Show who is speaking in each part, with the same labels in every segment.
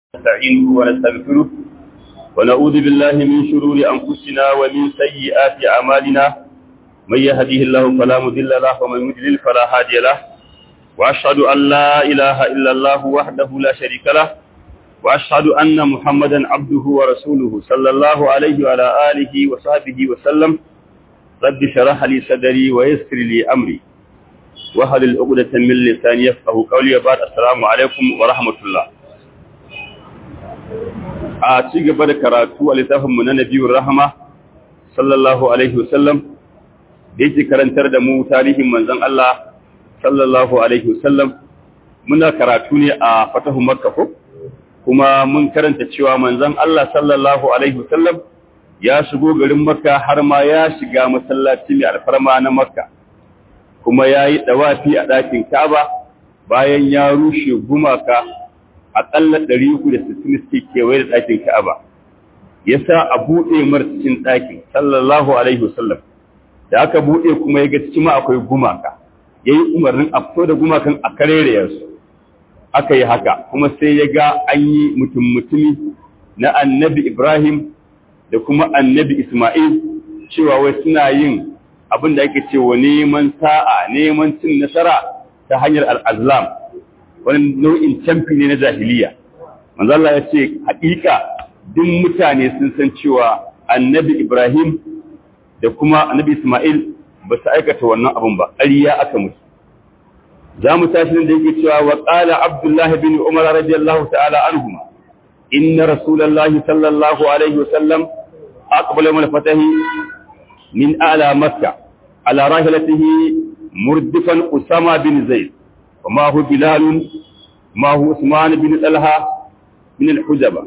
Speaker 1: نستعينه ونستغفره ونعوذ بالله من شرور أنفسنا ومن سيئات أعمالنا من يهديه الله فلا مضل له ومن يضلل فلا هادي له وأشهد أن لا إله إلا الله وحده لا شريك له وأشهد أن محمدا عبده ورسوله صلى الله عليه وعلى آله وصحبه وسلم رب شرح لي صدري ويسر لي أمري وهل العقدة من لساني يفقه قولي وبعد السلام عليكم ورحمة الله a ci gaba da karatu a littafinmu na nabiyun rahama sallallahu alaihi wasallam da yake karantar da mu tarihin manzon Allah sallallahu alaihi wasallam muna karatu ne a fatahu makka ko kuma mun karanta cewa manzon Allah sallallahu alaihi wasallam ya shigo garin makka har ma ya shiga masallaci mai alfarma na makka kuma ya yi dawafi a ɗakin kaba bayan ya rushe gumaka aƙalla ɗari uku da sittin suke kewaye da ɗakin Ka'aba. Ya sa a buɗe mar cikin ɗakin, sallallahu Alaihi wasallam. Da aka buɗe kuma ya ga cikin ma akwai gumaka. Ya yi umarnin a fito da gumakan a karere su. Aka yi haka, kuma sai ya ga an yi mutum-mutumi na annabi Ibrahim da kuma annabi Ismail cewa wai suna yin abin da ake cewa neman sa'a, neman cin nasara ta hanyar al'azlam. wani nau'in camfi ne na jahiliya manzo Allah ya ce haƙiƙa duk mutane sun san cewa annabi Ibrahim da kuma annabi Ismail ba su aikata wannan abun ba ƙarya aka musu za mu tashi nan da yake cewa wa qala Abdullah bin Umar radiyallahu ta'ala anhuma inna rasulullahi sallallahu alaihi wasallam aqbala min fatahi min a'la makkah ala rahilatihi murdifan Usama bin Zaid وما هو بلال ما هو عثمان بن طلحة من الحجبة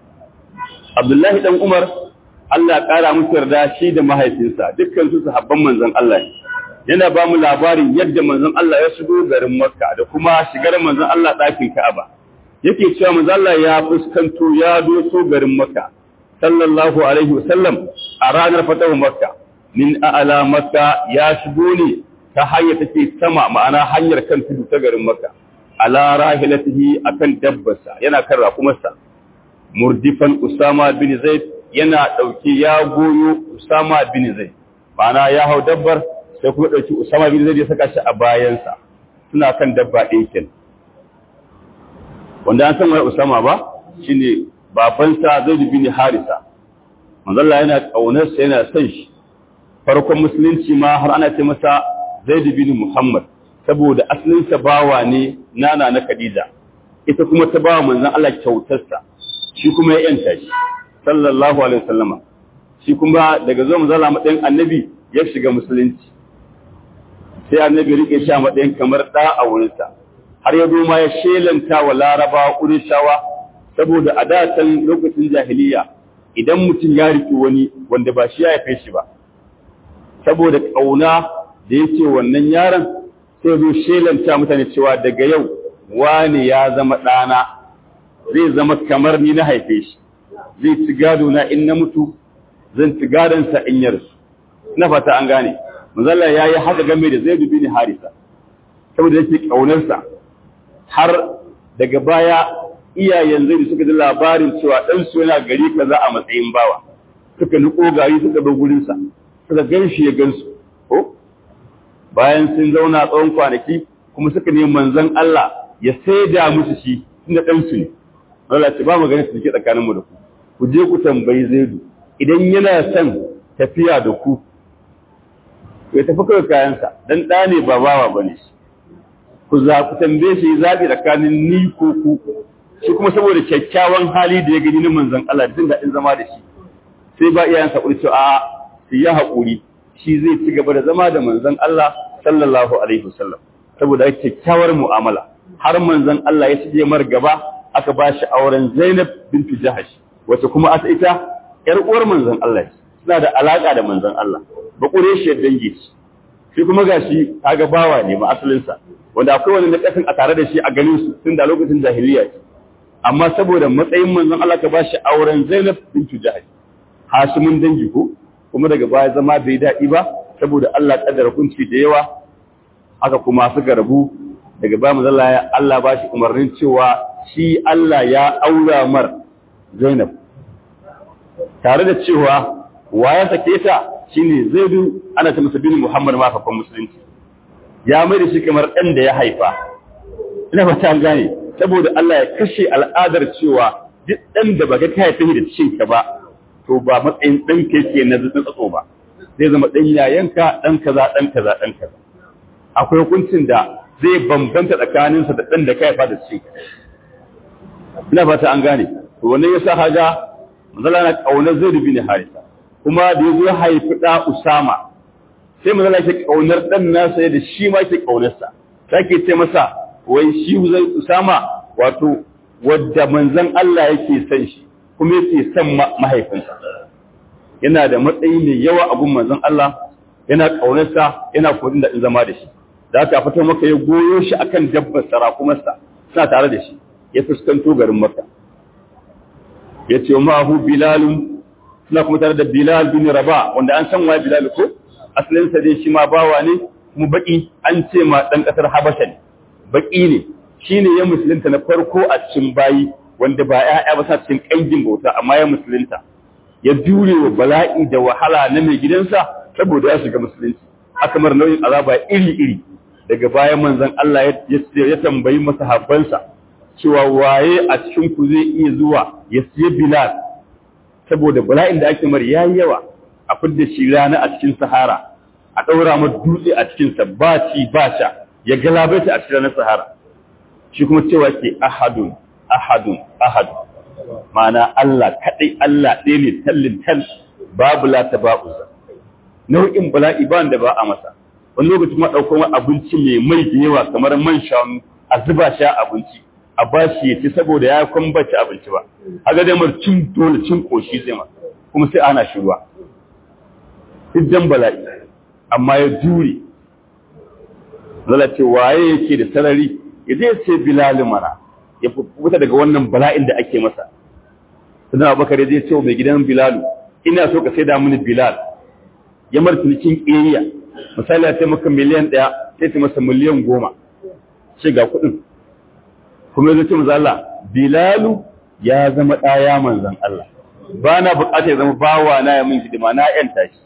Speaker 1: عبد الله بن عمر Allah ƙara musu yarda shi da mahaifinsa dukkan su sahabban manzon Allah ne yana ba mu labarin yadda manzon Allah ya shigo garin Makka da kuma shigar manzon Allah ɗakin Ka'aba yake cewa manzon Allah ya fuskanto ya doso garin Makka sallallahu alaihi wasallam a ranar fatahu Makka min a'la Makka ya shigo ne ta hanyar take sama ma'ana hanyar kan tudu ta garin Makka ala rahilatihi akan dabbarsa yana kan rakumarsa murdifan Usama bin Zaid yana dauke ya goyo Usama bin Zaid ma'ana ya hau dabbar sai kuma dauki Usama bin Zaid ya saka shi a bayansa suna kan dabba ɗaya ken wanda an san wai Usama ba shine babansa Zaid bin Harisa manzo Allah yana kaunarsa yana son shi farkon musulunci ma har ana ce masa Zaid bin Muhammad saboda asalinsa bawa ne nana na Khadija ita kuma ta bawa manzon Allah kyautarsa shi kuma ya yanta shi sallallahu alaihi wasallama shi kuma daga zuwa manzon Allah matsayin annabi ya shiga musulunci sai annabi rike shi a matsayin kamar da a wurinsa har ya ma ya shelanta wa Laraba Qurayshawa saboda a datan lokacin jahiliya idan mutum ya riki wani wanda ba shi ya haife shi ba saboda kauna da yake wannan yaron sai zo shelanta mutane cewa daga yau wani ya zama ɗana zai zama kamar ni na haife shi zai ci gado na in na mutu zan ci gadonsa in yarsu na fata an gane mazalla ya yi haka game da zai dubi ni harisa saboda yake ƙaunarsa har daga baya iyayen zai suka ji labarin cewa ɗansu yana gari kaza a matsayin bawa suka niko gari suka bar gurinsa suka gan shi ya gansu ko bayan sun zauna tsawon kwanaki kuma suka ne manzon Allah ya saida musu shi tunda dan su ne Allah ce ba magana su ke tsakanin mu da ku ku je ku tambayi Zaidu idan yana son tafiya da ku ya tafi kai kayansa dan da ne ba bawa bane ku za ku tambaye shi zabi tsakanin ni ko ku shi kuma saboda kyakkyawan hali da ya gani na manzon Allah jin daɗin zama da shi sai ba iyayensa kurce a su yi haƙuri shi zai ci gaba da zama da manzon Allah sallallahu alaihi wasallam saboda kyakkyawar mu'amala har manzon Allah ya shige mar gaba aka ba shi auren Zainab bintu Jahash wacce kuma asa ita yar uwar manzon Allah suna da alaka da manzon Allah ba shi dangi shi kuma gashi kaga bawa ne ma asalin sa wanda akwai wani nakasin a tare da shi a ganin su tun da lokacin jahiliya ce amma saboda matsayin manzon Allah ka ba shi auren Zainab bintu Jahash Hashimin dangi ko kuma daga baya zama bai daɗi ba saboda Allah kaddara kunci da yawa aka kuma suka rabu daga baya manzo Allah ba shi umarnin cewa shi Allah ya aura mar Zainab tare da cewa ya sake ta shine Zaidu ana ta masa bin Muhammad ma kafin musulunci ya mai da shi kamar ɗan da ya haifa ina ba ta gane saboda Allah ya kashe al'adar cewa duk ɗan da baka ka haife da cikin ka ba to ba matsayin ɗan ka yake na tsatso ba zai zama ɗan yayanka ɗan kaza ɗan kaza ɗan kaza akwai hukuncin da zai bambanta tsakaninsa da ɗan da ka haifa da cikin ina fata an gane to wannan yasa haga manzala na kaunar zai dubi ne harisa kuma da yazo haifi da usama sai manzala ke kaunar dan nasa da shi ma ke kaunarsa take ce masa wai shi zai usama wato wadda manzon Allah yake son shi kuma yake son mahaifinsa yana da matsayi mai yawa a gun manzon Allah yana kaunarsa yana kodin da zama da shi da aka fito maka ya goyo shi akan dabbar sarakumarsa suna tare da shi ya fuskanto garin maka ya ce ma'ahu bilalun suna kuma tare da bilal bin raba wanda an san wa bilal ko asalinsa dai shi ma bawa ne kuma baki an ce ma dan kasar habasha ne baki ne shine ya musulunta na farko a cikin bayi wanda ba ya'ya ba sa cikin kangin bauta amma ya musulunta ya jure wa bala'i da wahala na mai gidansa saboda ya shiga musulunci aka mar nauyin azaba iri iri daga bayan manzon Allah ya tambayi masahabbansa cewa waye a cikin ku zai iya zuwa ya siya Bilal saboda bala'in da ake mar yayi yawa a fidda shi rana a cikin Sahara a daura masa dutse a cikin sa ba ci ba sha ya galabaita a cikin ranar Sahara shi kuma cewa ke ahadun ahadun ahadun ma'ana Allah kadai Allah ɗaya ne tallin tal babu la taba'u nau'in bala'i ba da ba a masa wani lokaci kuma ɗaukar abinci mai mai da yawa kamar man shanu a zuba sha abinci a ba shi ya ci saboda ya kwambace abinci ba a ga damar cin dole cin koshi zai ma kuma sai ana shi ruwa idan bala'i amma ya jure zala ce waye yake da sarari ya zai ce bilal mana ya fita daga wannan bala'in da ake masa sannan abubakar ya zai ce mai gidan bilalu ina so ka sai da mini bilal ya martinikin ƙeriya misali ya ce maka miliyan ɗaya sai ta masa miliyan goma ce ga kuɗin kuma ya ce maza Allah Bilalu ya zama ɗaya manzan Allah ba na buƙatar ya zama bawa na ya min hidima na ‘yanta shi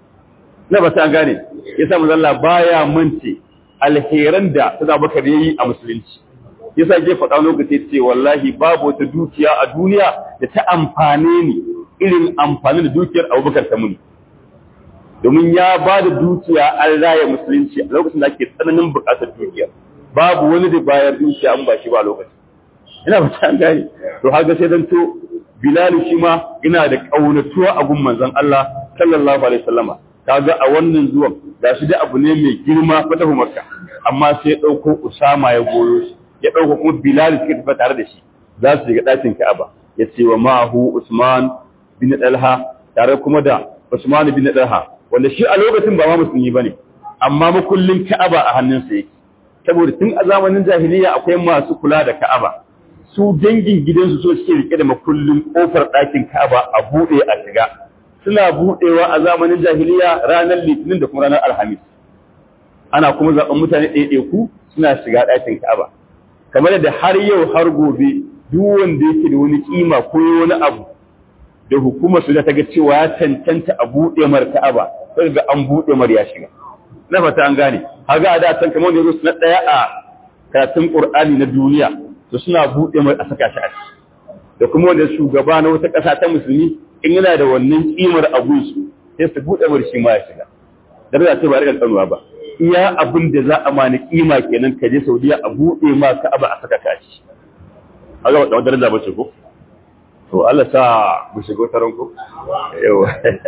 Speaker 1: na ba ta gane ya sa manzan Allah baya mance alheran da ta zaba ya yi a musulunci ya sa ke faɗa lokaci ce wallahi babu wata dukiya a duniya da ta amfane ni irin amfani da dukiyar abubakar ta muni domin ya ba da dukiya an raya musulunci a lokacin da ake tsananin buƙatar dukiyar babu wani da bayar dukiya an ba shi ba lokaci ina ba ta gane to haka sai dan to bilal shi ma ina da kaunatuwa a gun manzon Allah sallallahu alaihi wasallama kaga a wannan zuwan da shi da abu ne mai girma fatahu makka amma sai ya dauko usama ya goyo shi ya dauko kuma bilal suke tafi tare da shi za su shiga dakin ka'aba ya ce wa ma'ahu usman bin dalha tare kuma da usman bin dalha wanda shi a lokacin ba ma musulmi bane amma makullin ka'aba a hannunsa yake saboda tun a zamanin jahiliya akwai masu kula da Ka'aba su dangin gidansu so suke rike da makullin kofar ɗakin Ka'aba a buɗe a shiga suna buɗewa a zamanin jahiliya ranar Litinin da kuma ranar Alhamis ana kuma zaɓen mutane ɗaiɗaiku suna shiga ɗakin Ka'aba kamar da har yau har gobe duk wanda yake da wani kima ko wani abu da hukumar su da ta ga cewa ya cancanta a buɗe mar Ka'aba sai ga an buɗe mar ya shiga na fata an gane haga a da san kamar yanzu na daya a karatun Qur'ani na duniya to suna bude mai a saka shi a ciki da kuma wanda shugaba na wata ƙasa ta musulmi in yana da wannan kimar abun su sai su bude mai shi ma ya shiga dan da ce ba rigan tsanuwa ba iya abin da za a mani kima kenan ka je Saudiya a bude ma Ka'aba a saka ka shi haga wata daraja ba ce ko to Allah sa mu shigo taron ko yawa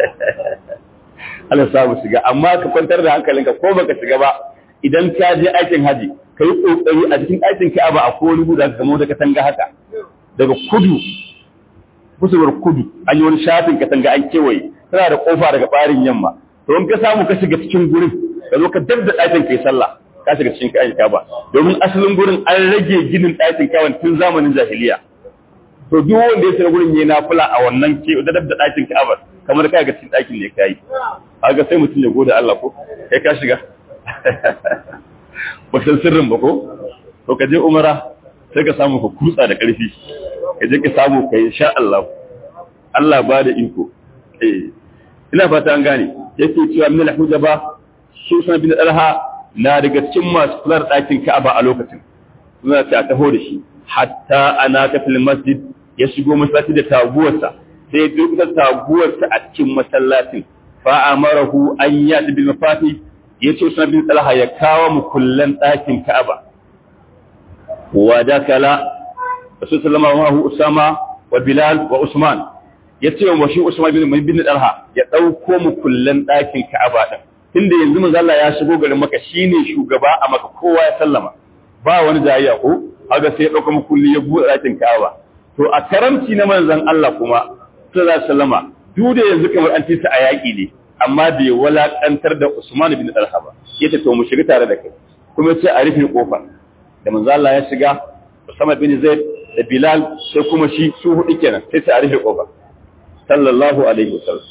Speaker 1: Allah sa mu shiga amma ka kwantar da hankalinka ko baka shiga ba idan ka je aikin haji ka yi kokari a cikin aikin Ka'aba a ko wani guda ka gamo da katanga haka daga kudu kusurwar kudu an yi wani shafin katanga an kewaye tana da kofa daga barin yamma to in ka samu ka shiga cikin gurin ka zo ka dabda ɗakin kai sallah ka shiga cikin kayan Ka'aba domin asalin gurin an rage ginin ɗakin Ka'aba tun zamanin jahiliya to duk wanda ya shiga gurin yayi nafila a wannan ke da dabda ɗakin Ka'aba kamar kai ga cikin ɗakin ne kai kaga sai mutum ya gode Allah ko kai ka shiga ba san sirrin ba ko to ka je umara sai ka samu ka kutsa da ƙarfi ka je ka samu ka yi sha Allah Allah ba da iko eh ina fata an gane yake cewa min al-hujaba su san bin dalha na daga cikin masu kular ɗakin Ka'aba a lokacin suna ta taho da shi hatta ana ta fil masjid ya shigo masallaci da taguwarsa sai duk da taguwarsa a cikin masallacin fa amarahu an yati bil mafati yace sunan bin talha ya kawo mu kullan ɗakin Ka'aba wa dakala rasul sallallahu alaihi usama wa bilal wa usman yace wa shi usman bin bin talha ya dauko mu kullan ɗakin Ka'aba din tunda yanzu manzo Allah ya shigo garin Makka shine shugaba a Makka kowa ya sallama ba wani jayayya ko haka sai ya dauko mu kulli ya buɗe ɗakin Ka'aba to a karamci na manzon Allah kuma sallallahu alaihi wasallama duk da yanzu kamar an ci a yaƙi ne amma bai walakantar da Usman bin Talha ba yace to mu shiga tare da kai kuma sai a rufe kofar da manzo Allah ya shiga Usama bin Zaid da Bilal sai kuma shi su hudu kenan sai sai a rufe kofar sallallahu alaihi wasallam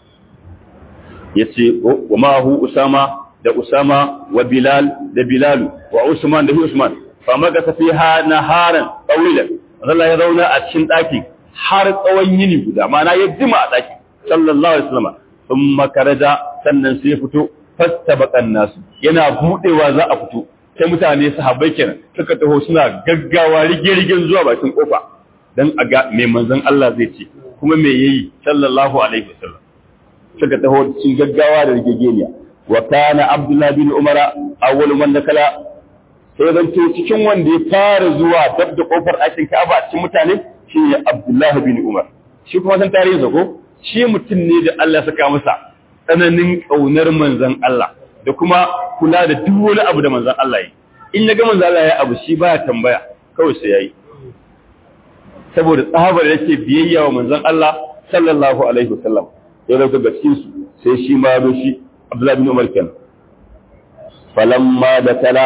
Speaker 1: yace wa ma hu Usama da Usama wa Bilal da Bilal wa Usman da Usman fa magasa fiha naharan tawilan Allah ya zauna a cikin daki har tsawon yini guda ma'ana ya jima a daki sallallahu alaihi wasallam sun makaraja sannan sai fito fasta bakan nasu yana budewa za a fito sai mutane sahabbai kenan suka taho suna gaggawa rige-rigen zuwa bakin kofa dan a ga mai manzon Allah zai ce kuma me yayi sallallahu alaihi wasallam suka taho cikin gaggawa da rigegeniya wa kana abdullah bin umara awwal man dakala sai zan to cikin wanda ya fara zuwa dab da kofar ɗakin Ka'aba cikin mutane shi ne Abdullah bin Umar shi kuma san tarihinsa ko shi mutum ne da Allah saka masa tsananin ƙaunar manzan Allah da kuma kula da duk wani abu da manzan Allah yi in ya ga manzan Allah ya abu shi baya tambaya kawai sai yayi saboda tsabar yake biyayya wa manzan Allah sallallahu alaihi wasallam ya daga cikin su sai shi ma zo shi Abdullah bin Umar kenan falamma da tala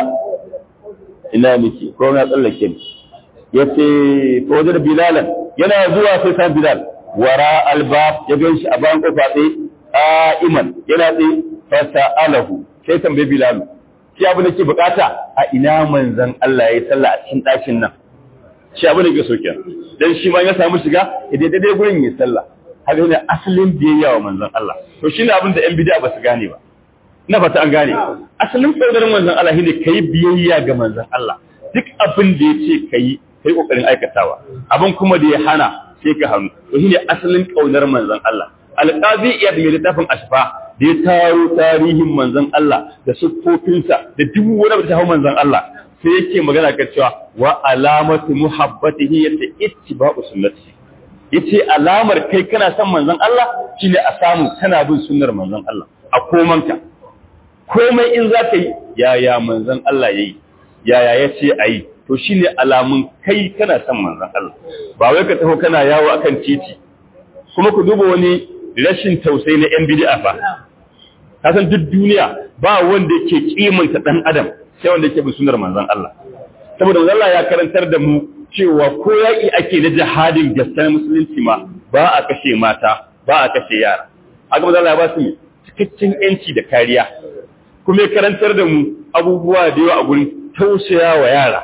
Speaker 1: ina miki ko na tsallake ni yace ko da bilalan yana zuwa sai san bilal wara albab ya gan shi a bayan kofa tsaye qa'iman yana tsaye fa sa'alahu sai tambaye bilal shi abu nake bukata a ina manzon Allah yayi sallah a cikin dakin nan shi abu nake so kenan dan shi ma ya samu shiga idan daidai gurin yi sallah haka ne asalin biyayya wa manzon Allah to shine abin da yan bid'a ba su gane ba na fata an gane asalin tsoron manzon Allah shine kai biyayya ga manzon Allah duk abin da yace kai kai kokarin aikatawa abin kuma da ya hana sai ka hannu to shine asalin kaunar manzon Allah alqazi iyad mai littafin ashfa da ya taro tarihin manzon Allah da siffofinsa da duk wani abu da ta hau manzon Allah sai yake magana kan cewa wa alamatu muhabbatihi yace ittiba'u sunnati yace alamar kai kana son manzon Allah shine a samu kana bin sunnar manzon Allah a komanka komai in za ka yi yaya manzon Allah yayi yaya yace ayi to shine alamun kai kana son manzon Allah ba wai ka taho kana yawo akan titi kuma ku duba wani rashin tausayi na yan bid'a fa kasan duk duniya ba wanda yake kimanta dan adam sai wanda yake bin sunnar manzon Allah saboda manzon Allah ya karantar da mu cewa ko yaki ake na jihadin gaskiyar musulunci ma ba a kashe mata ba a kashe yara haka manzon Allah ya ba su cikakken yanci da kariya kuma ya karantar da mu abubuwa da yawa a gurin tausaya wa yara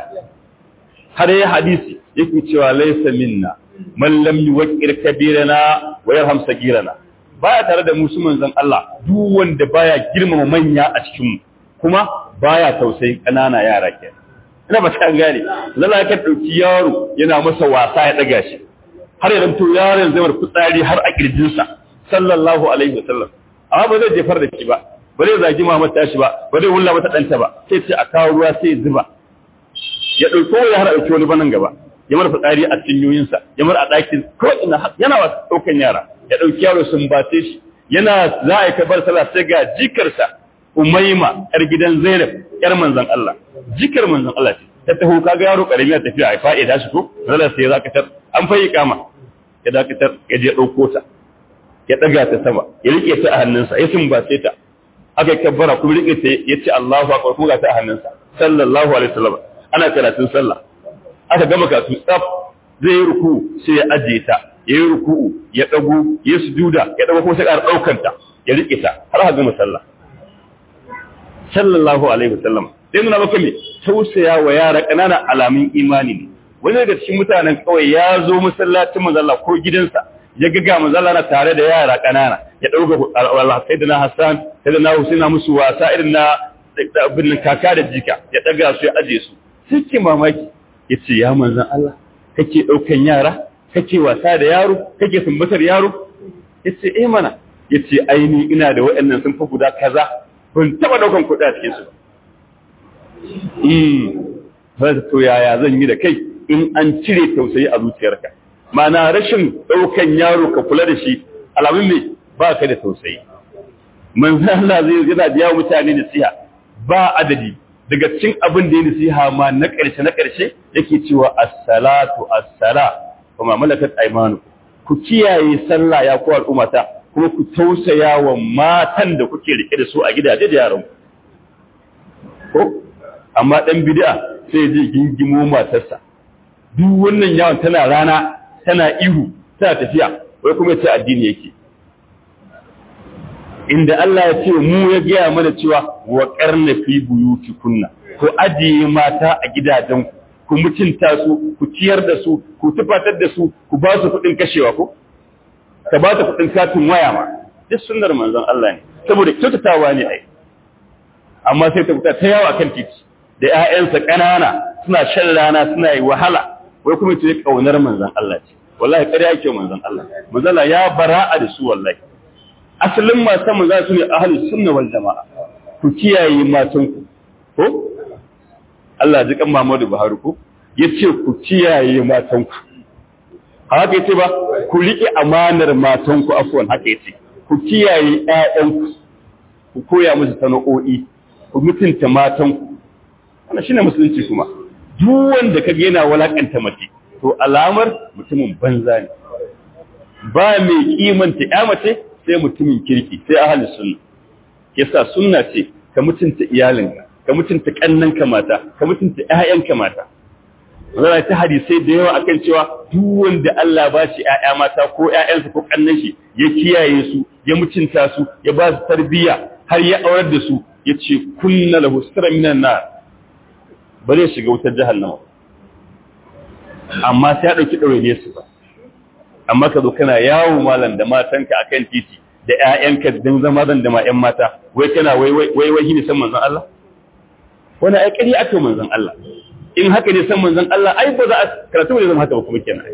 Speaker 1: har yi hadisi yake cewa laisa minna man lam yuwaqqir kabirana wa yarham sagirana baya tare da musu manzon Allah duk wanda baya girmama manya a cikin mu kuma baya tausayin kanana yara kenan ina ba ta gane lalla ka dauki yaro yana masa wasa ya daga shi har ya to yaron zai mar fitsari har a kirjinsa sallallahu alaihi wasallam amma ba zai jefar da shi ba ba zai zagi mamar tashi ba ba zai wulla mata danta ba sai ce a kawo ruwa sai zuba ya ɗauko ya har ɗauki wani banan gaba ya mara fitsari a cinyoyinsa ya mara a ɗakin ko ina yana wa ɗaukan yara ya ɗauki yaro sun bace shi yana za a yi kabar sallah sai ga jikarsa umaima yar gidan zainab yar manzon Allah jikar manzon Allah ce ta taho kaga yaro karami a tafiya a fa'ida shi ko zalla sai ya zakatar an fayi kama ya dakatar ya je ɗauko ta ya ɗaga ta sama ya rike ta a hannunsa ya sumbace ta aka kabbara kuma rike ta ya ce Allahu akbar kuma ga ta a hannunsa sallallahu alaihi wasallam ana karatun sallah aka gama karatu tsaf zai yi ruku sai ya ajiye ta ya yi ruku'u ya dago ya sujuda ya dago kuma sai ƙara ɗaukan ta ya rike ta har aka gama sallah sallallahu alaihi wasallam sai nuna maka me tausaya wa yara ƙanana alamin imani ne wani daga cikin mutanen kawai ya zo masallacin manzala ko gidansa ya ga ga manzala na tare da yara ƙanana ya ɗauka Allah sai da na Hassan sai da na Husaina musu wasa irin na abin kaka da jika ya ɗaga su ya aje su sai ke mamaki ya ce ya manzan Allah kake ɗaukan yara kake wasa da yaro kake sumbatar yaro ya ce eh mana ya ce aini ina da waɗannan sun fi guda kaza ban taɓa ɗaukan kuɗi a cikin su ba to yaya zan yi da kai in an cire tausayi a zuciyarka ma'ana rashin ɗaukan yaro ka kula da shi alamun mai ba ka da tausayi manzo Allah zai yana biya mutane nasiha ba adadi daga cikin abin da ya nasiha ma na ƙarshe na ƙarshe yake cewa as-salatu as-sala kuma malakat aymanu ku kiyaye sallah ya ku al'ummata kuma ku tausaya wa matan da kuke rike da su a gidaje da yaran ko amma dan bid'a sai je gingimo matarsa duk wannan yawon tana rana tana ihu tana tafiya wai kuma ce addini yake inda Allah ya ce mu ya gaya mana cewa wa karna fi buyuti kunna ku ajiye mata a gidajen ku mutunta su ku ciyar da su ku tufatar da su ku ba su kuɗin kashewa ko ka ba ta kuɗin katin waya ma duk sunnar manzon Allah ne saboda kyautatawa ne ai amma sai ta fita ta yawa kan titi da ƴaƴansa ƙanana suna shan rana suna yi wahala wai kuma ce kaunar manzon Allah ce wallahi ƙarya yake manzon Allah manzon ya bara'a da su wallahi asalin matan manzon su ne ahlus sunna wal jamaa ku kiyaye matan ku ko Allah ji kan Muhammadu Buhari ko yace ku kiyaye matan ku haka yace ba ku riƙe amanar matan ku afwan haka yace ku kiyaye ƴaƴan ku ku koya musu sana'o'i ku mutunta matan ku wannan shine musulunci kuma duk wanda ka yana walakanta mace to alamar mutumin banza ne ba mai kimanta ya mace sai mutumin kirki sai ahli sunna yasa sunna ce ka mutunta iyalinka ka mutunta kannanka mata ka mutunta ƴaƴanka mata wannan ta hadisai da yawa akan cewa duk wanda Allah ba shi ƴaƴa mata ko ƴaƴansa ko kannan shi ya kiyaye su ya mutunta su ya ba su tarbiyya har ya aurar da su ya ce kunna lahu sira minan nar ba zai shiga wutar jahannama amma sai ya ɗauki ɗaure su ba amma ka zo kana yawo malam da matanka akan titi da ƴaƴanka don zama zan da ma ƴan mata wai kana wai wai wai shi ne san manzon Allah wani ai ƙari aka manzon Allah in haka ne san manzon Allah ai ba za a karatu ne zama haka ba kuma kenan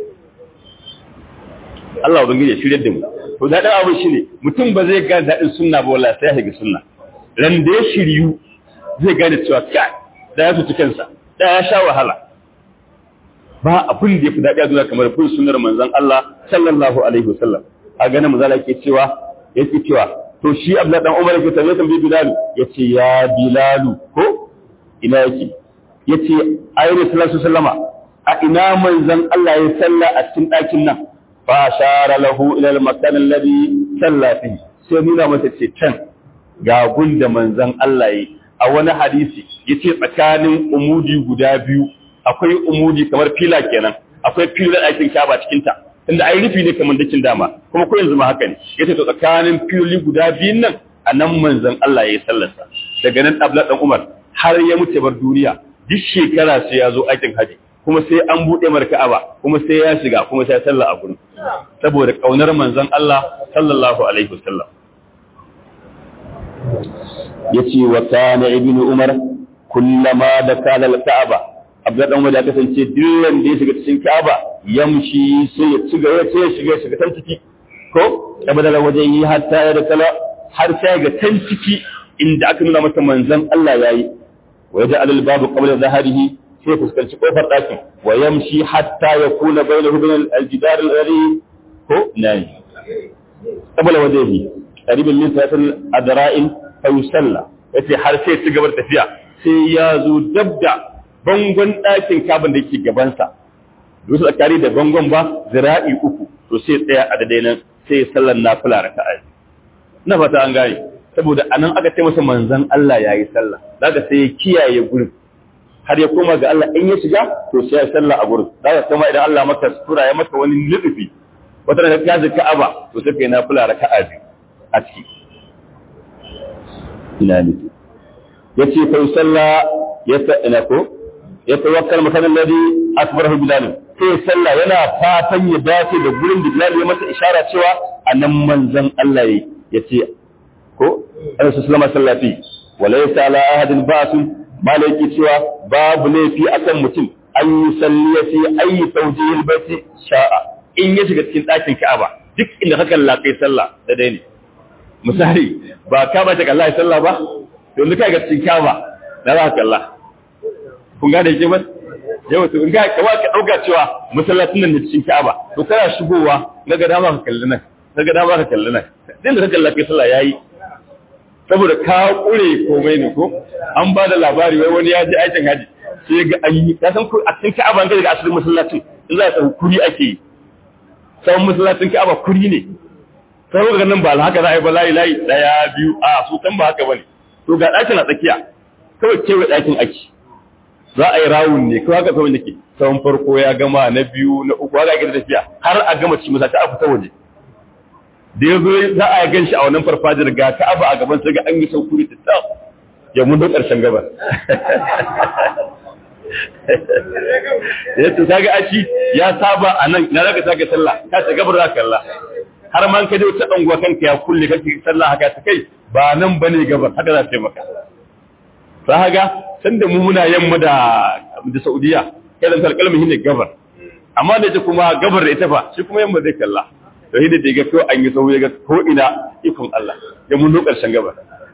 Speaker 1: Allah ubangiji ya shirye da mu to da dan abu shine mutum ba zai ga dadin sunna ba wallahi sai ya shiga sunna ran da ya shiryu zai gane cewa kai da ya tuci kansa da ya sha wahala ba abin da ya fi daɗi a duniya kamar bin sunnar manzon Allah sallallahu alaihi wasallam a ganin manzala yake cewa yake cewa to shi Abdullah dan Umar yake tambaye tambaye Bilal yace ya Bilal ko ina yake yace ayyuhu sallallahu sallama a ina manzon Allah ya salla a cikin ɗakin nan fa shara lahu ila al-makan alladhi salla fihi sai nuna masa ce can ga gunda manzon Allah yi a wani hadisi yace tsakanin umudi guda biyu akwai umudi kamar fila kenan akwai filar aikin kaba cikin ta inda ai rufi ne kamar dakin dama kuma ko yanzu ma haka ne yace to tsakanin fili guda biyun nan anan manzon Allah yayi sallarsa daga nan Abdullah dan Umar har ya mutu bar duniya duk shekara sai ya zo aikin haji kuma sai an bude mar Ka'aba kuma sai ya shiga kuma sai ya salla a gurin saboda kaunar manzon Allah sallallahu alaihi wasallam yace wa kana ibnu umar kullama da kana al-ka'aba abdullahi dan wanda kasance dillan da ya shiga cikin ka'aba yamshi sai ya ciga ya sai ya shiga shiga tan ciki ko abadala waje yi hatta ya da kala har sai ga tan ciki inda aka nuna masa manzon Allah yayi wa yaj'al al-babu qabla zahrihi sai fuskanci kofar ɗakin wa yamshi hatta yakuna bainahu bain al-jidar al-gharib ko nayi qabla wajhihi qariban min sa'atil adra'in fa yusalla yace har sai ci gaba da tafiya sai ya zo dabda bangon ɗakin kabin da yake gabansa dusu tsakari da bangon ba zira'i uku to sai tsaya a daidai nan sai sallar nafila raka'a ina fata an gane saboda anan aka ce masa manzon Allah yayi sallah daga sai ya kiyaye gurin har ya koma ga Allah in ya shiga to sai ya sallah a gurin daga kuma idan Allah maka sura ya maka wani lutufi wata da ka ji Ka'aba to sai kai nafila raka'a biyu a ciki ina ne yace fa salla ya ina ko ya tawakkal makan alladhi akbarahu bilal sai sallah yana fatan ya dace da gurin da bilal ya masa ishara cewa anan manzon Allah ya ce ko Annabi sallallahu alaihi wasallam walaysa ala ahadin ba'sun malaki cewa babu laifi akan mutum an yi salliya fi ayi tawjihil baiti sha'a in ya shiga cikin ɗakin Ka'aba duk inda ka kalla kai sallah da dai ne misali ba ka ba ta kalla sallah ba to duka ga cikin Ka'aba da za ka kalla kun ga da yake ba yau to in ga kawa ka dauka cewa masallacin nan da cikin Ka'aba to kana shigowa daga dama ka kalli nan daga dama ka kalli nan din da ka kalla kai sallah yayi saboda ka kure komai ne ko an ba da labari wai wani ya je aikin haji sai ga an yi ka san a cikin Ka'aba ga daga asalin masallacin in za ka kuri ake yi sai masallacin Ka'aba kuri ne sai ga nan ba haka za a yi ba layi layi daya biyu a su kan ba haka bane to ga ɗakin a tsakiya kawai kewa ɗakin ake za a yi rawun ne kawai haka kawai nake tsawon farko ya gama na biyu na uku haka ake tafiya har a gama ci masallaci a fita waje da ya zo za a gan shi a wannan farfajiyar ga Ka'aba a gaban sai ga an yi saukuri ta tsaf ya mun da ƙarshen gaba ya to kaga ashi ya saba a nan na zaka saka sallah ka ta gabar zaka Allah har man ka je wata anguwa kanka ya kulle kake sallah haka ta kai ba nan bane gabar haka za ta yi maka za haka san da mu muna yamma da da Saudiya kai dan kalkalmin ne gabar amma da ita kuma gabar da ita fa shi kuma yamma zai kalla to hidda da ga ko an yi sauye ga ko ina ikon Allah ya mun do karshen gabar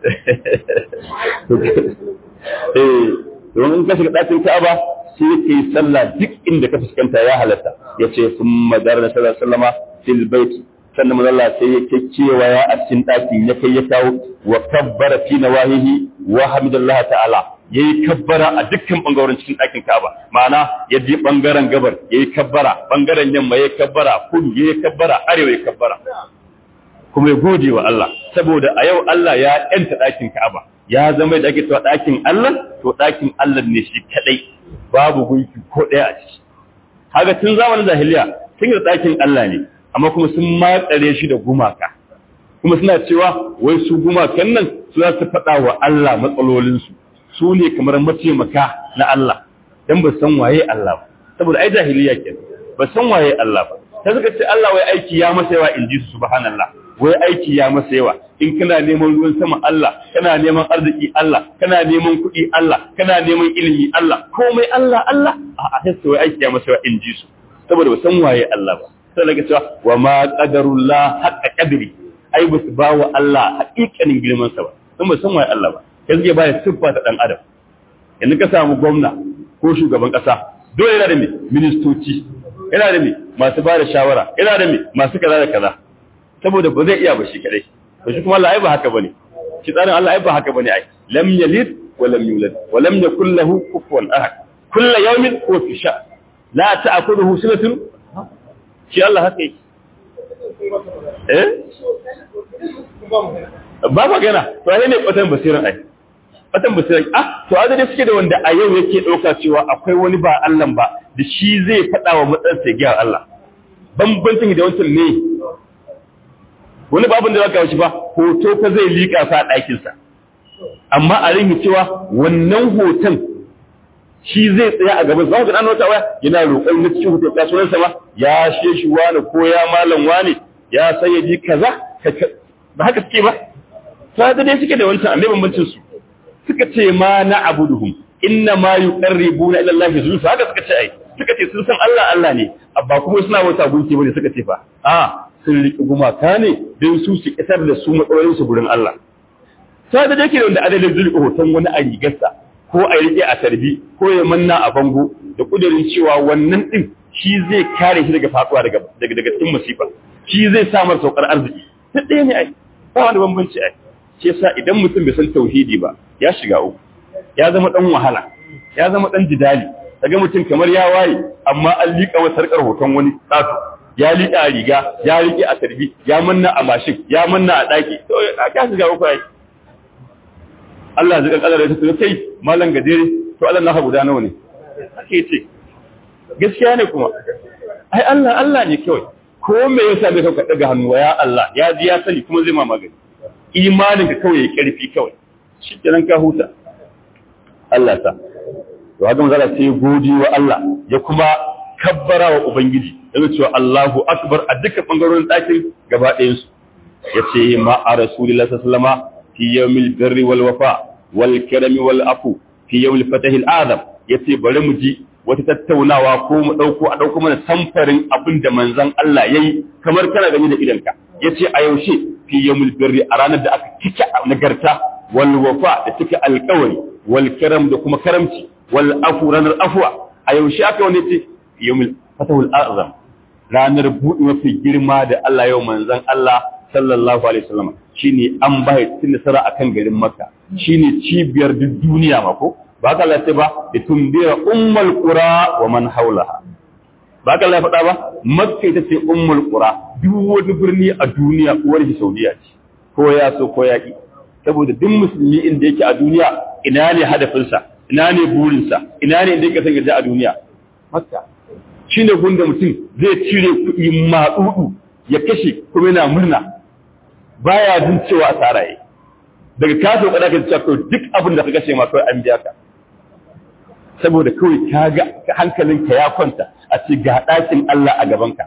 Speaker 1: eh don in ka shiga ɗakin Ka'aba sai ka yi sallah duk inda ka fuskanta ya halatta ya ce sun madar da sallar sallama fil baiti sannan manzo Allah sai ya kekkewa ya a cikin ɗakin ya kai ya kawo wa kabbara fi nawahihi wa hamdallah ta'ala yayi kabbara a dukkan bangarorin cikin ɗakin Ka'aba ma'ana ya je bangaren gabar yayi kabbara bangaren yamma yayi kabbara kudu yayi kabbara arewa yayi kabbara kuma ya gode wa Allah saboda a yau Allah ya yanta ɗakin Ka'aba ya zama da ake cewa ɗakin Allah to ɗakin Allah ne shi kadai babu gunki ko ɗaya a ciki haka tun zamanin jahiliya sun yi ɗakin Allah ne amma kuma sun matsare shi da gumaka kuma suna cewa wai su gumakan nan su za su faɗa wa Allah matsalolinsu su ne kamar mataimaka na Allah dan ba san waye Allah ba saboda ai jahiliya ke ba san waye Allah ba ta suka ce Allah wai aiki ya masa yawa in ji su subhanallah wai aiki ya masa yawa in kana neman ruwan sama Allah kana neman arziki Allah kana neman kuɗi Allah kana neman ilimi Allah komai Allah Allah a a sai wai aiki ya masa yawa in ji su saboda ba san waye Allah ba sai daga cewa wa ma qadarullah haqqa qadri ai ba su ba wa Allah haƙiƙanin girman sa ba sun ba san waye Allah ba kai zai baya siffa ta dan adam yanzu ka samu gwamna ko shugaban ƙasa dole yana da me ministoci yana da me masu ba da shawara yana da me masu kaza da kaza saboda ba zai iya ba shi kadai to shi kuma Allah ai ba haka bane shi tsarin Allah ai ba haka bane ai lam yalid wa lam yulad wa lam yakul lahu kufuwan ahad kullu yawmin huwa fi sha la ta'khudhuhu sinatun shi Allah haka yake eh ba magana to ai ne kwatan basiran ai kwatan basiran ah to adade suke da wanda a yau yake dauka cewa akwai wani ba Allah ba da shi zai faɗa wa matsan sai ga Allah bambancin da wancan ne wani babin da zaka wuce ba hoto ka zai liƙa sa a ɗakinsa amma a rinki cewa wannan hoton shi zai tsaya a gaban zaka ga wata waya yana roƙon na cikin hoton kasuwar sa ba ya she shi wani ko ya malam wani ya sayyadi kaza ba haka suke ba sai da dai suke da wancan amma bambancin su suka ce ma na abuduhum inna ma yuqarribuna ila Allah zulfa haka suka ce ai suka ce sun san Allah Allah ne abba kuma suna wata gunki bane suka ce fa a sun riƙe gumaka ne don su su isar da su matsalolinsu gurin Allah. Ta da dake da wanda adalin zulɓe hoton wani a rigarsa ko a riƙe a tarbi ko ya manna a bango da ƙudurin cewa wannan ɗin shi zai kare shi daga faɗuwa daga daga cikin musifa shi zai samar saukar arziki ta ɗaya ne ai ba wani bambanci ai shi yasa idan mutum bai san tauhidi ba ya shiga uku ya zama ɗan wahala ya zama ɗan jidali daga mutum kamar ya waye amma an liƙa wa sarƙar hoton wani tsato ya liƙa a riga ya riƙe a tarbi ya manna a mashin ya manna a ɗaki to a ka shiga uku ai Allah zai kankana da ta kai malam gajere to Allah naka guda nawa ne ake ce gaskiya ne kuma ai Allah Allah ne kawai ko me yasa bai kauka daga hannu ya Allah ya ji ya sani kuma zai ma magani imanin ka kawai ya karfi kawai shi kenan ka huta Allah ta to haka manzala sai godi wa Allah ya kuma kabbara wa ubangiji yana cewa Allahu akbar a duka bangarorin ɗakin gaba ɗayan su yace ma a rasulillahi sallallahu alaihi fi yawmil birri wal wafa wal karami wal afu fi yawmil fatahil azam yace bari mu ji wata tattaunawa ko mu dauko a dauko mana samfarin abin da manzon Allah yayi kamar kana gani da idanka yace a yaushe fi yawmil birri a ranar da aka cika nagarta wal wafa da cika alƙawari wal karam da kuma karamci wal afu ranar afwa a yaushe aka wani ce yawmil fatahul azam ranar buɗe mafi girma da Allah yau manzon Allah sallallahu alaihi wasallam shine an bai cikin nasara akan garin Makka shine cibiyar duk duniya ma ko ba ka lace ba da tumbira ummul qura wa man haulaha ba ka lace faɗa ba Makka ita ce ummul qura duk wani birni a duniya uwar shi Saudiya ce ko ya so ko ya ki saboda duk musulmi inda yake a duniya ina ne hadafinsa ina ne burinsa ina ne inda yake son ya a duniya Makka shine gunda mutum zai cire kuɗi maɗuɗu ya kashe kuma yana murna baya jin cewa asara yi daga ka so kada ka ce ko duk abin da ka kashe ma kawai an biya ka saboda kawai ka ga hankalinka ya kwanta a ce ga ɗakin Allah a gabanka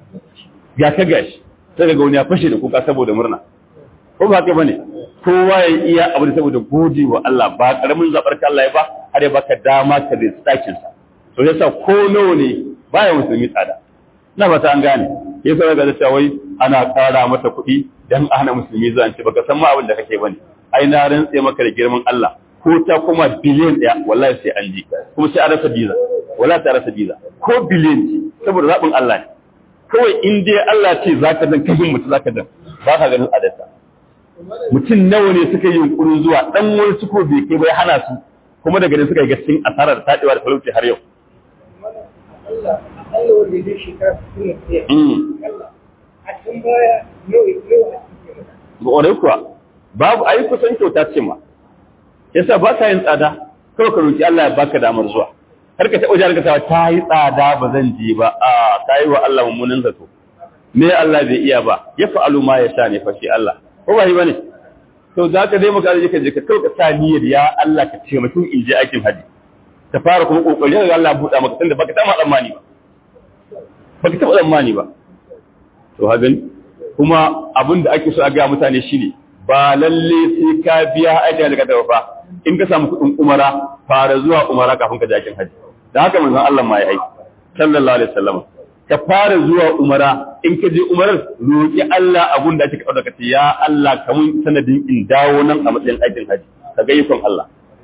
Speaker 1: ga ka gashi sai ga wani ya fashe da kuka saboda murna ko ba haka bane kowa ya iya abu da saboda gode wa Allah ba karamin zabar ka Allah ya ba har ya baka dama ka da ɗakin sa to yasa ko nawa ne baya musulmi tsada na fata an gane yasa ga da cewa wai ana ƙara mata kuɗi dan a hana musulmi zuwa ce baka san ma abin da kake bane ai na rantse maka da girman Allah ko ta kuma biliyan ɗaya wallahi sai an ji kuma sai an rasa biza wallahi ta rasa biza ko biliyan ce saboda zaɓin Allah ne kawai in dai Allah ce zaka dan kashin mutum zaka dan ba ka ganin adarsa mutum nawa ne suka yi yunkurin zuwa dan wani suko bai kai bai hana su kuma daga nan suka yi gaskiyar asarar taɗewa da talauci har yau
Speaker 2: Allah Allah wanda zai shekara suna tsaye. Allah a can baya yau yau a cikin
Speaker 1: Ƙwarai kuwa babu ayi kusan kyauta ce ma yasa ba ka yin tsada kawai ka roki Allah ya baka damar zuwa har ka taɓa jihar ka ta yi tsada ba zan je ba a ta yi wa Allah mummunan zato me Allah bai iya ba ya fa'alu ma ya sha ne fa shi Allah ko ba yi bane to za ka dai maka je ka je ka kawai ka sa niyyar ya Allah ka ce mutum in je aikin haji ka fara kuma kokari ga Allah buɗa maka tunda baka taɓa tsammani ba baka taɓa tsammani ba to hagan kuma abin da ake so a ga mutane shine ba lalle sai ka biya ajiya daga dawa fa in ka samu kuɗin umara fara zuwa umara kafin ka je aikin haji dan haka manzon Allah ma ya aiki sallallahu alaihi wasallam ka fara zuwa umara in ka je umarar roki Allah abun da ake kawo daga ya Allah kamun sanadin in dawo nan a matsayin aikin haji ka ga ikon Allah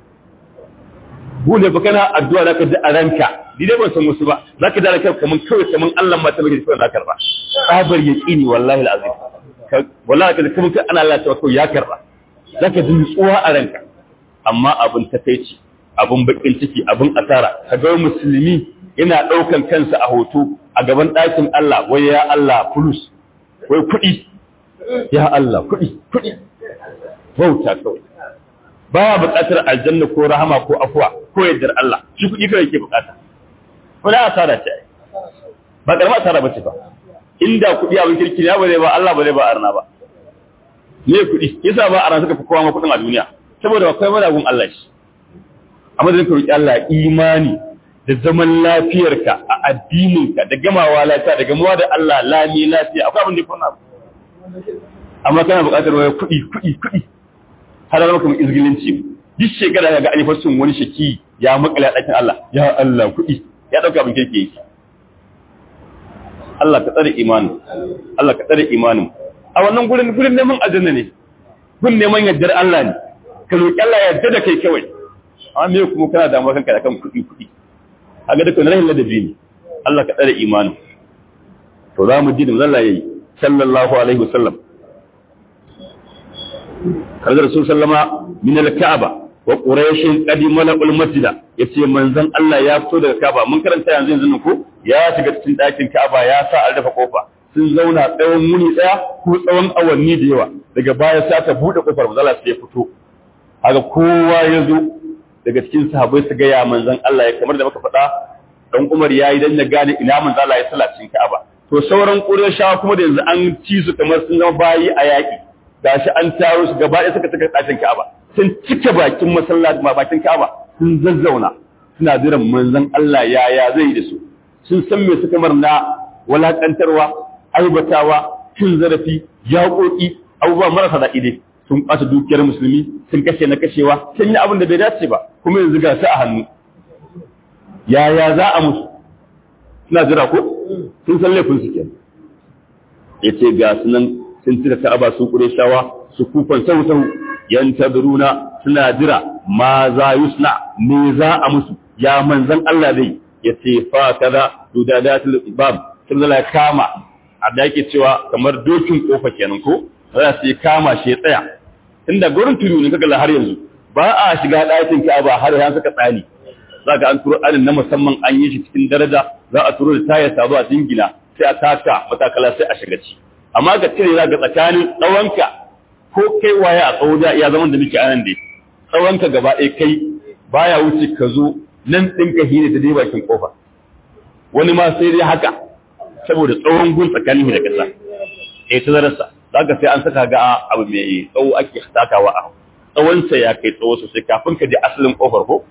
Speaker 1: bude ba kana addu'a zaka ji a ranka ni dai ban san wasu ba zaka da ranka kaman kawai kaman Allah ma ta bage shi na karba tsabar yaqini wallahi alazim wallahi kaza kaman kai ana Allah ta kawai ya karba zaka ji nutsuwa a ranka amma abin takeici abin bakin ciki abin asara kaga musulmi yana daukan kansa a hoto a gaban ɗakin Allah wai ya Allah fulus wai kuɗi ya Allah kuɗi kuɗi bauta kawai baya buƙatar aljanna ko rahama ko afuwa ko yardar Allah shi kuɗi kawai yake buƙata wani asara ce ba ƙarama asara ba ce ba inda kuɗi abin kirki ne ba zai ba Allah ba zai ba arna ba ne kuɗi yasa ba arna suka fi kowa ma kuɗin a duniya saboda akwai madagun Allah shi amma da ka roƙi Allah imani da zaman lafiyarka a addininka da gamawa lafiya da gamawa da Allah lami lafiya akwai abin da ya fauna amma kana buƙatar waya kuɗi kuɗi kuɗi har da maka izgilinci duk shekara ga an fasin wani shaki ya makale a ɗakin Allah ya Allah kuɗi ya ɗauka abin kirki yake Allah ka tsare imanin Allah ka tsare imanin a wannan gurin gurin neman aljanna ne gurin neman yardar Allah ne ka roƙi Allah ya yarda da kai kawai amma me kuma kana damuwa kanka da kan kuɗi kuɗi a ga dukkan rahin ladabi ne Allah ka tsare imanin to za mu ji da Allah yayi sallallahu alaihi wasallam kaza rasul sallama min al-ka'aba wa quraish qadima al masjida yace manzon Allah ya fito daga Ka'aba mun karanta yanzu yanzu ko ya shiga cikin ɗakin Ka'aba ya sa an rufe kofa sun zauna tsawon muni daya ko tsawon awanni da yawa daga baya sa ta bude kofar manzon Allah sai ya fito haka kowa ya zo daga cikin sahabbai su ga ya manzon Allah ya kamar da muka faɗa dan Umar yayi dan ya gane ina manzon Allah ya salla cikin Ka'aba to sauran Qurayshawa kuma da yanzu an ci su kamar sun zama bayi a yaki gashi an taro su gaba ɗaya suka saka ɗakin Ka'aba sun cike bakin masallaci ma bakin Ka'aba sun zazzauna suna jiran manzon Allah yaya zai da su sun san me suka marna walakantarwa aibatawa cin zarafi yaƙoƙi abubuwa marasa daɗi dai sun ɓata dukiyar musulmi sun kashe na kashewa sun yi abin da bai dace ba kuma yanzu ga su a hannu yaya za a musu suna jira ko sun san laifin su kenan ya ce ga su nan sun cika ka'aba su shawa su kufan sau sau yan tadruna suna jira ma za yusna me za a musu ya manzan Allah zai ya ce fa kaza dudadatul bab sun zala kama a da yake cewa kamar dokin kofa kenan ko za su kama shi ya tsaya inda gurin tudu ne kaga har yanzu ba a shiga ɗakin Ka'aba har ya saka tsani zaka an turo alin na musamman an yi shi cikin daraja za a turo da tayar ta zuwa jingina sai a taka matakala sai a shiga ci amma ga cire za ga tsakanin tsawonka ko kai waye a tsawo da iya zaman da muke anan dai tsawonka gaba ɗaya kai baya wuce ka zo nan ɗinka hine ta dai bakin kofa wani ma sai dai haka saboda tsawon gun tsakanin da kasa eh ta zararsa zaka sai an saka ga abu mai tsawo ake takawa a tsawonsa ya kai tsawo sosai kafin ka je asalin kofar ko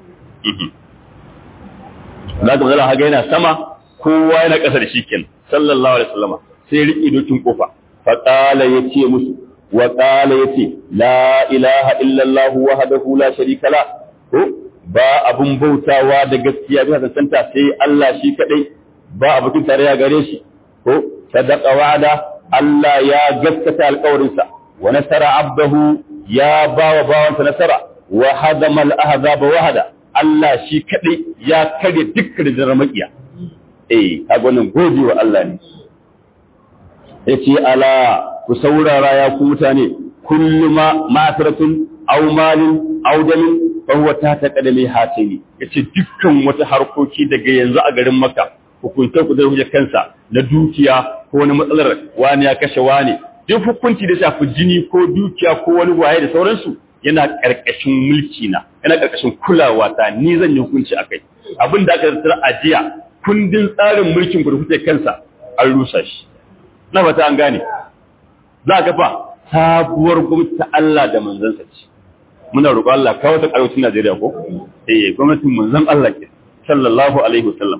Speaker 1: za ka zala haga yana sama kowa yana ƙasa da shi ken sallallahu alaihi wasallama sai riƙe dokin kofa fa qala yace musu wa qala yace la ilaha illa allah wahdahu la sharika la ko ba abun bautawa da gaskiya bisa tantanta sai Allah shi kadai ba abokin tarayya gare shi ko sadaqa wa'ada Allah ya gaskata alƙawarinsa wa nasara abdahu ya bawa bawansa nasara wa hadama al-ahzaba wahada Allah shi kaɗai ya karya dukkan da makiya. Eh, a gwanin gode wa Allah ne. Ya ce, Ala, ku saurara ya ku mutane, kullum mataratun, aumalin, audamin, fahuwa ta ta ƙadame hatini. Ya ce, dukkan wata harkoki daga yanzu a garin maka, hukuntar ku zai hujjar kansa na dukiya ko wani matsalar wani ya kashe wani. Duk hukunci da shafi jini ko dukiya ko wani waye da sauransu, yana ƙarƙashin mulki na yana ƙarƙashin kulawa ta ni zan yi hukunci akai abin da aka zartar a jiya kundin tsarin mulkin ku da kuke kansa an rusa shi na fata an gane za ka fa sabuwar gwamnati ta Allah da manzansa ce muna roƙo Allah kawo ta ƙarfin Najeriya ko eh gwamnatin manzon Allah ke sallallahu alaihi wasallam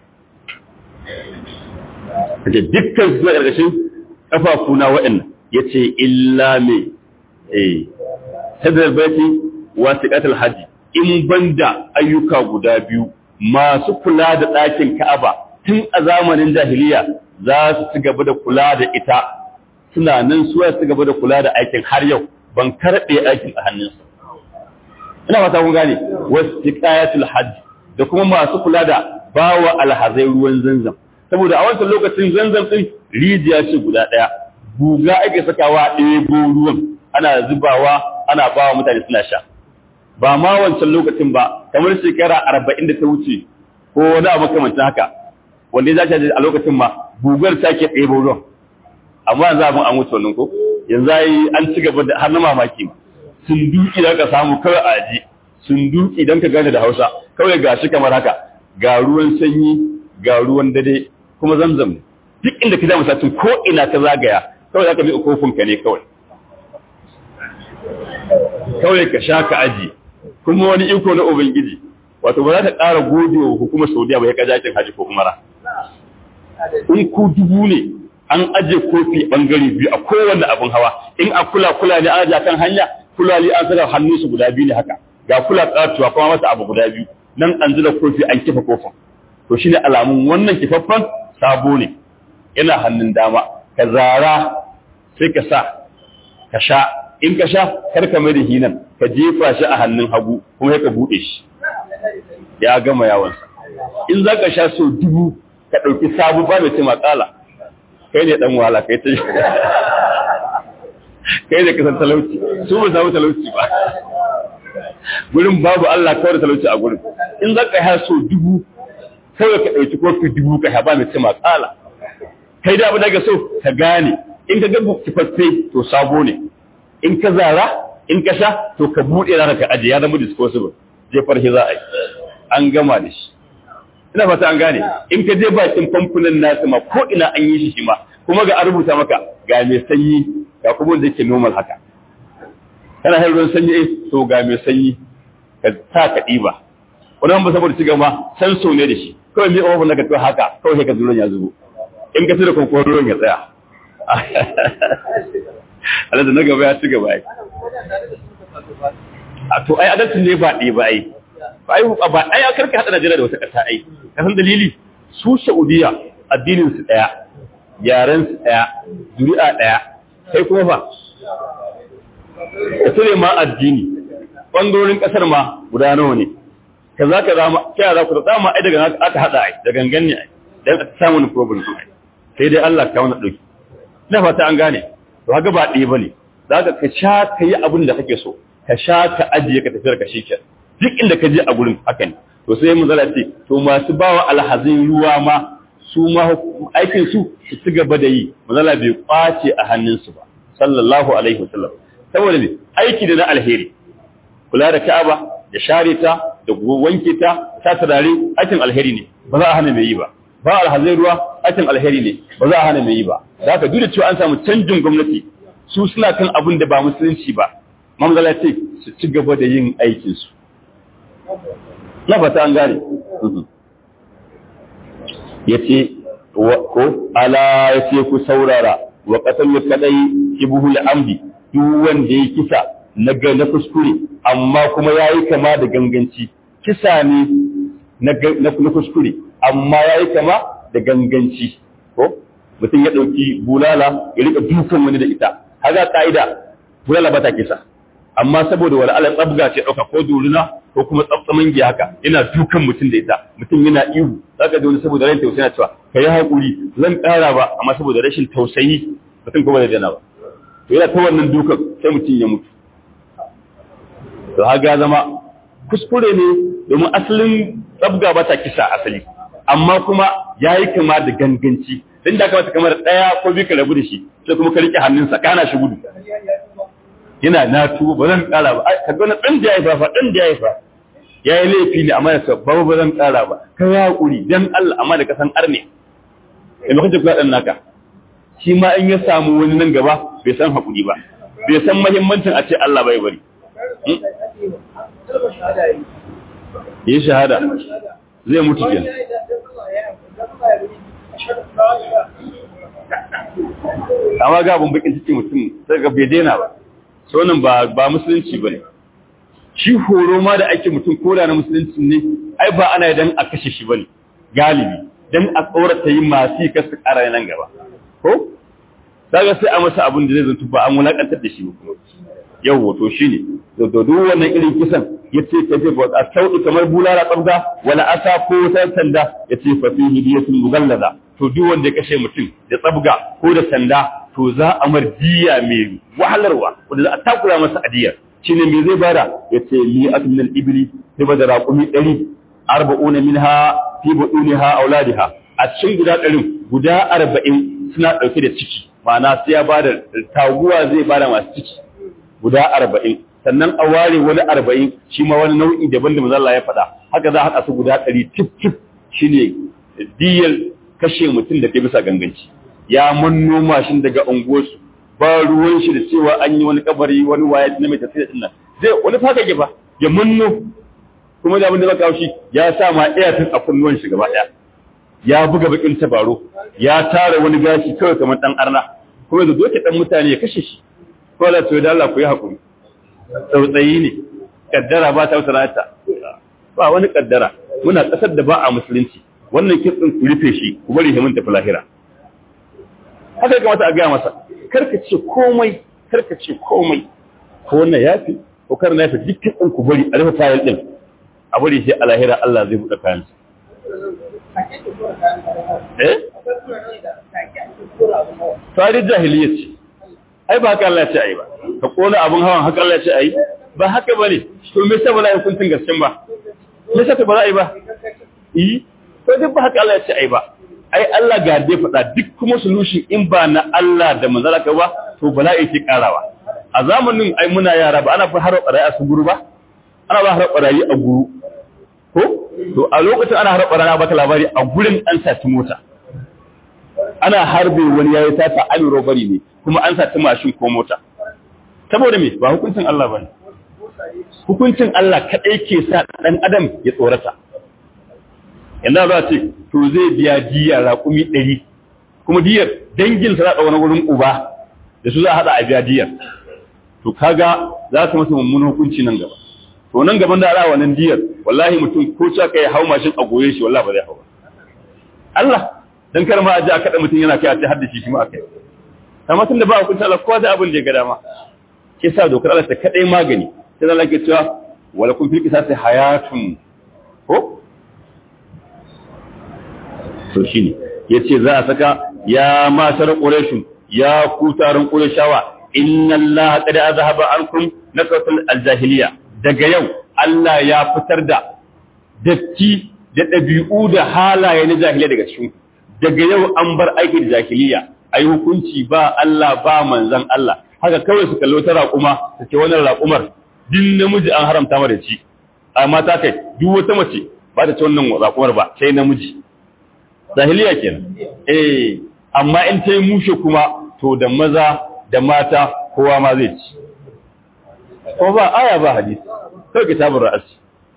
Speaker 1: kaje dukkan su na ƙarƙashin kafafuna waɗannan yace illa me eh sadar baiti wa siqatul haji in banda ayyuka guda biyu masu kula da ɗakin Ka'aba tun a zamanin jahiliya za su ci gaba da kula da ita suna nan su su gaba da kula da aikin har yau ban karɓe aikin a hannunsu ina fata kun gane wasiqatul haji da kuma masu kula da bawa alhazai ruwan zanzam saboda a wancan lokacin zanzam din rijiya ce guda ɗaya guga ake sakawa ɗebo ruwan ana zubawa ana ba wa mutane suna sha ba ma wancan lokacin ba kamar shekara arba'in da ta wuce ko wani abu makamancin haka wanda ya zace a lokacin ma gugar ta ke ɗebo ruwan amma yanzu abin an wuce wannan ko yanzu yi an ci gaba da har na mamaki ma sun duki da ka samu kawai a aji sun duki don ka gane da hausa kawai ga shi kamar haka ga ruwan sanyi ga ruwan dade kuma zamzam duk inda ka zama satin ko ina ka zagaya kawai za ka bi kofinka ne kawai kawai ka sha ka aji kuma wani iko na ubangiji wato ba za ta ƙara gode wa hukumar saudiya ba ya ka jakin haji ko umara in ku dubu ne an aje kofi bangare biyu a kowanne abin hawa in a kula kula ne an kan hanya kulali an saka hannun su guda biyu ne haka ga kula katuwa kuma masa abu guda biyu nan an zura kofi an kifa kofin to shine alamun wannan kifaffan sabo ne yana hannun dama ka zara sai ka sa ka sha in ka sha kar ka mai da hinan ka jefa shi a hannun hagu kuma sai ka bude shi ya gama yawansa in za ka sha so dubu ka ɗauki sabu ba mai ce matsala kai ne ɗan wahala kai ta kai ne kasan talauci su ba samu talauci ba gurin babu Allah kawai da talauci a gurin in za ka sha so dubu kawai ka ɗauki kofi dubu ka ba mai ce matsala kai da abu daga so ka gane in ka ga kifaffai to sabo ne in ka zara in ka sha to ka buɗe rana ka aje ya zama disposable jefar shi za a yi an gama da shi ina fata an gane in ka je bakin famfunan nasu ma ko ina an yi shi shi ma kuma ga an rubuta maka ga mai sanyi ga kuma wanda yake normal haka kana har ruwan sanyi eh to ga mai sanyi ka sa ka ɗiba wani ba saboda ci gaba san so ne da shi kawai mai ofin daga to haka kawai sai ka zuron ya zubo in ka tura kokon ruwan ya tsaya Allah da na gaba ya ci gaba ai a to ai adalci ne ba ɗaya ba ai ba ai ba ai karka hada Najeriya da wata ƙasa ai ka san dalili su Saudiya addinin su daya yaren su daya zuri'a daya kai kuma fa ka tare ma addini bangarorin kasar ma guda nawa ne ka za ka zama kya za ku da ma ai daga aka hada ai da gangan ne ai dan a samu wani problem ai sai dai Allah ka wani dauki ina fata an gane to haka ba ɗaya bane za ka ka sha ka yi abin da kake so ka sha ka ajiye ka tafiyar ka shike duk inda ka je a gurin haka ne to sai mun zala ce to masu bawa alhazin ruwa ma su ma aikin su su ci gaba da yi manzala bai kwace a hannunsu ba sallallahu alaihi wasallam saboda ne aiki da na alheri kula da Ka'aba da share ta da wanke ta ta turare aikin alheri ne ba za a hana mai yi ba ba alhazai ruwa aikin alheri ne ba za a hana mai yi ba da haka duk da cewa an samu canjin gwamnati su suna kan abin da ba musulunci ba mamzala ce su ci gaba da yin aikin su na fata an gane yace ko ala yace ku saurara wa qatalu kadai kibuhul amdi duk wanda ya kisa na na kuskure amma kuma yayi kama da ganganci kisa ne na kuskure amma yayi kama da ganganci ko mutum ya dauki bulala ya rika dukan wani da ita haka kaida bulala ba ta kisa amma saboda wala ala tsabga ce dauka ko duruna ko kuma tsabtsaman giya haka yana dukan mutum da ita mutum yana ihu zaka da wani saboda ran tausayi na cewa kai hakuri zan kara ba amma saboda rashin tausayi mutum kuma da dana ba to yana ta wannan dukan sai mutum ya mutu to haga zama kuskure ne domin asalin tsabga ba ta kisa asali amma kuma ya yi kama da ganganci din da kamata kamar ɗaya ko biyu ka rabu da shi sai kuma ka riƙe hannunsa kana shi gudu yana na tuba ba zan ƙara ba ka ga na ɗan da ya haifa fa ɗan da ya haifa ya yi laifi ne amma ya sa ba ba zan ƙara ba ka ya haƙuri dan Allah amma da ka san arne da lokacin kula ɗan naka shi ma in ya samu wani nan gaba bai san haƙuri ba bai san mahimmancin a ce Allah bai bari yi shahada zai mutu kenan amma ga abin bakin cikin mutum sai ga bai daina ba so nan ba ba musulunci bane shi horo ma da ake mutum ko da na musulunci ne ai ba ana dan a kashe shi bane galibi dan a tsorata yin masu kasu ƙara nan gaba ko kaga sai a masa abin da zai zantu ba an wulakantar da shi kuma yau to shine to duk wannan irin kisan yace ka je ba a sauki kamar bulala tsabga wala asa ko ta sanda yace fa fi hidiyatul mughallaza to duk wanda ya kashe mutum da tsabga ko da sanda to za a mar diya mai wahalarwa wanda za a takura masa adiyar shine me zai bada yace mi'atun min al-ibli sai bada raqumi 100 arba'una minha fi buduniha auladiha a cikin guda 100 guda 40 suna dauke da ciki ma'ana sai ya bada taguwa zai bada masu ciki guda 40 sannan a ware wani 40 shi ma wani nau'i daban da manzo Allah ya faɗa haka za a haɗa su guda 100 tif tif shine diyar kashe mutum da ke bisa ganganci ya manno mashin daga unguwarsu ba ruwan shi da cewa an yi wani kabari wani waya na mai tafiya din nan zai wani faka ke fa ya manno kuma da abin da zaka shi ya sa ma iyatin a kunnuwan shi gaba daya ya buga bakin tabaro ya tara wani gashi kawai kamar dan arna kuma da doke dan mutane ya kashe shi ko da to da Allah ku yi hakuri tsautsayi ne kaddara ba ta wata ba wani kaddara muna kasar da ba a musulunci wannan kitsin ku rufe shi ku bari himin tafi lahira haka kamata a gaya masa karka ce komai karka ce komai ko wannan yafi ko kar na yafi duk kitsin ku bari a rufe fayil din a bari sai a lahira Allah zai buɗe kayan eh tare jahiliya ce ai ba haka Allah ya ce ai ba ka kona abun hawan haka Allah ya ce ai ba haka bane to me yasa ba za a yi hukuncin gaskiya ba me yasa ba za a yi ba eh to duk ba haka Allah ya ce ai ba ai Allah ga dai faɗa duk kuma solution in ba na Allah da manzala ka ba to bala'i ke karawa a zamanin ai muna yara ba ana fa har barayi a su guru ba ana ba har barayi a guru ko to a lokacin ana har barayi ba ta labari a gurin an saci mota ana harbe wani yayi sata an robari ne kuma an saci mashin ko mota saboda me ba hukuncin Allah bane hukuncin Allah kaɗai ke sa ɗan adam ya tsorata yanzu za ce to zai biya diya raƙumi ɗari kuma diyar dangin sa wani wurin uba da su za a haɗa a biya diyar to kaga za su masa mummunan hukunci nan gaba to nan gaban da ala wannan diyar wallahi mutum ko cewa kai hau mashin a goye shi wallahi ba zai hau ba Allah dan kar ma a ji a kada mutum yana kai a ce har da shi shi ma akai amma tun da ba hukunci Allah kowa da abin da ya ga dama ke sa dokar Allah ta kadai magani sai Allah ke cewa wala kun fil qisasi hayatun ko to shine yace za a saka ya matar quraish ya ku taron qurayshawa inna Allah qad azhaba ankum nasatul aljahiliya daga yau Allah ya fitar da datti da ɗabi'u da halaye na jahiliya daga cikin daga yau an bar aikin jahiliya ayi hukunci ba Allah ba manzon Allah haka kawai su kallo ta raƙuma ta ce wannan raƙumar din namiji an haramta mara ci amma ta kai duk wata mace ba ta ci wannan raƙumar ba sai namiji jahiliya kenan eh amma in ta yi mushe kuma to da maza da mata kowa ma zai ci ko ba aya ba hadisi kawai kitabun ra'asi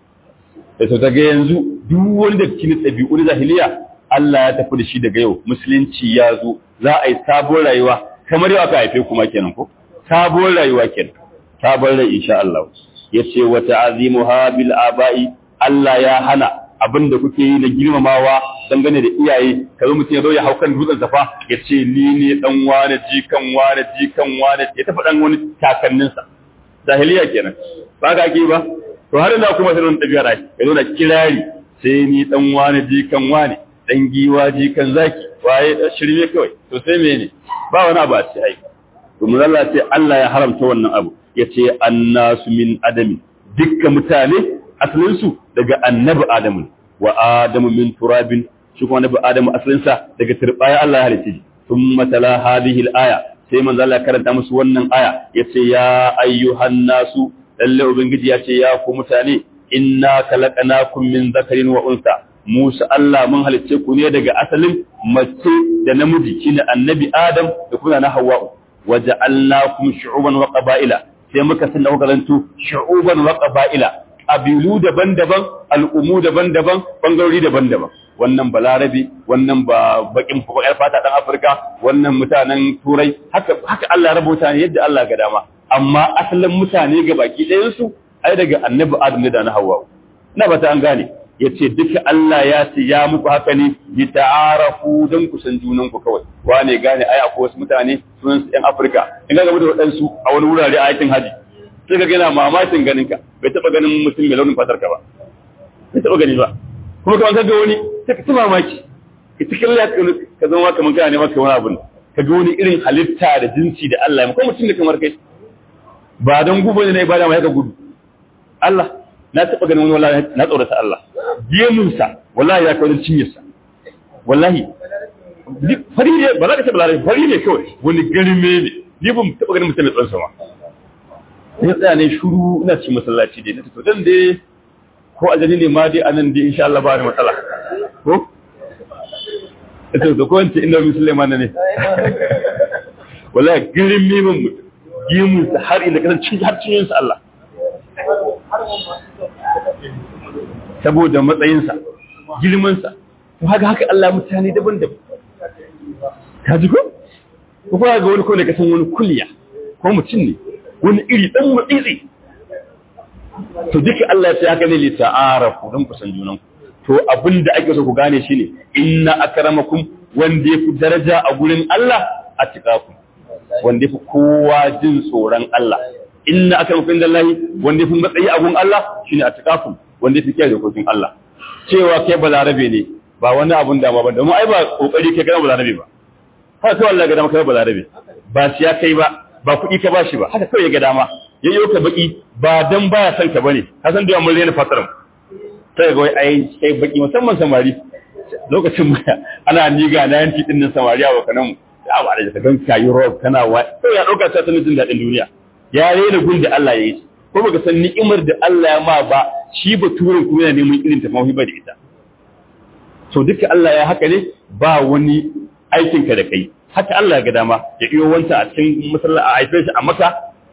Speaker 1: da sau daga yanzu duk wani da cikin ɗabi'u na jahiliya Allah ya tafi da shi daga yau musulunci ya zo za a yi sabon rayuwa kamar yau aka haife kuma kenan ko sabon rayuwa kenan sabon rai insha Allah yace wa ta'zimuha bil aba'i Allah ya hana abin da kuke yi na girmamawa dangane da iyaye kazo mutum ya zo ya hau kan dutsen safa ya ce ni ne dan wane jikan wane jikan wane ya tafi dan wani takanninsa jahiliya kenan ba ga ake ba to har ina kuma sanin tabiya rai ya zo na kirari sai ni dan wane jikan wane dan giwa jikan zaki waye shirme kawai to sai mene ba wani abu a ce ai to mun Allah ce Allah ya haramta wannan abu yace annasu min adami dukkan mutane asalin su daga annabi adamu wa adamu min turabin shi kuma annabi adamu asalin sa daga turbaya Allah ya halice shi thumma tala hadhihi al-aya sai manzo Allah karanta musu wannan aya yace ya ayyuhan nasu lalle ubangiji yace ya ku mutane inna khalaqnakum min dhakarin wa unsa Musa Allah mun halicce ku ne daga asalin mace da namiji shine annabi Adam da kuma na Hawwa waja'alnakum shu'uban wa qaba'ila sai muka sanna kuka zanto shu'uban wa qaba'ila abilu daban-daban al'umu daban-daban bangarori daban-daban wannan balarabi wannan ba bakin fakar fata dan Afirka wannan mutanen turai haka haka Allah ya rubuta ne yadda Allah ga dama amma asalin mutane ga baki ɗayan su ai daga annabi Adam ne da na Hawwa ina ba ta an gane ya ce duka Allah ya ce ya muku haka ne bi ta'arafu don ku san junan ku kawai wane gane ai akwai wasu mutane sunan su ɗan Afirka in ga gaba da waɗansu a wani wurare a aikin haji sai ka gana mamakin ganin ka bai taɓa ganin mutum mai launin fatar ka ba bai taɓa gani ba kuma kamar ka ga wani sai ka ci mamaki ka ci kalla ka zama kamar kana ne maka wani abu ka ga wani irin halitta da jinsi da Allah ya maka mutum da kamar kai ba don gubo ne na ibada mai ka gudu Allah na taɓa ganin wani wallahi na tsorata Allah gemunsa wallahi ya kawo cinyarsa wallahi fari ne ba za ka taɓa larabi fari ne kawai wani garime ne ni ban taɓa ganin mutum mai tsoron sama sai tsaya ne shuru ina cikin masallaci dai na tafi dan dai ko ajali ne ma dai anan dai insha Allah ba ni matsala ko ita da ko wance inda musulman ne wallahi garime mun mutum gemunsa har inda kasan cin har cinyarsa Allah saboda matsayinsa girmansa to haka haka Allah mutane daban-daban ka ji ko ko ga wani ko ne kasan wani kulliya ko mutum ne wani iri dan mutsitsi to duka Allah ya ce haka ne li ta'arafu dan kusan junan to abinda ake so ku gane shine inna akramakum wanda yafi daraja a gurin Allah a tikaku wanda yafi kowa jin tsoron Allah inna akramakum indallahi wanda yafi matsayi a gurin Allah shine a tikaku wanda yafi kiyaye dokokin Allah cewa kai balarabe ne ba wani abun da ba domin ai ba kokari kai kana balarabe ba haka kawai Allah ga dama kai balarabe ba shi ya kai ba ba kuɗi ka bashi ba haka kawai ya ga dama ya yi ka baki ba dan baya son ka bane ka san da mun rena fataran sai ga wai ai kai baki musamman samari lokacin baya ana niga na yanti din nan samari a wakanan ya ba da ka gan kayi rob kana wa sai ya dauka ta sanin jin dadin duniya ya rena gun da Allah ya yi ko baka san ni'imar da Allah ya ma ba shi baturen kuma yana neman irin ta mawhiba da ita so duka Allah ya haka ne ba wani aikin ka da kai haka Allah ya ga dama ya iyo wanta a cikin masallaci a haife shi a Makka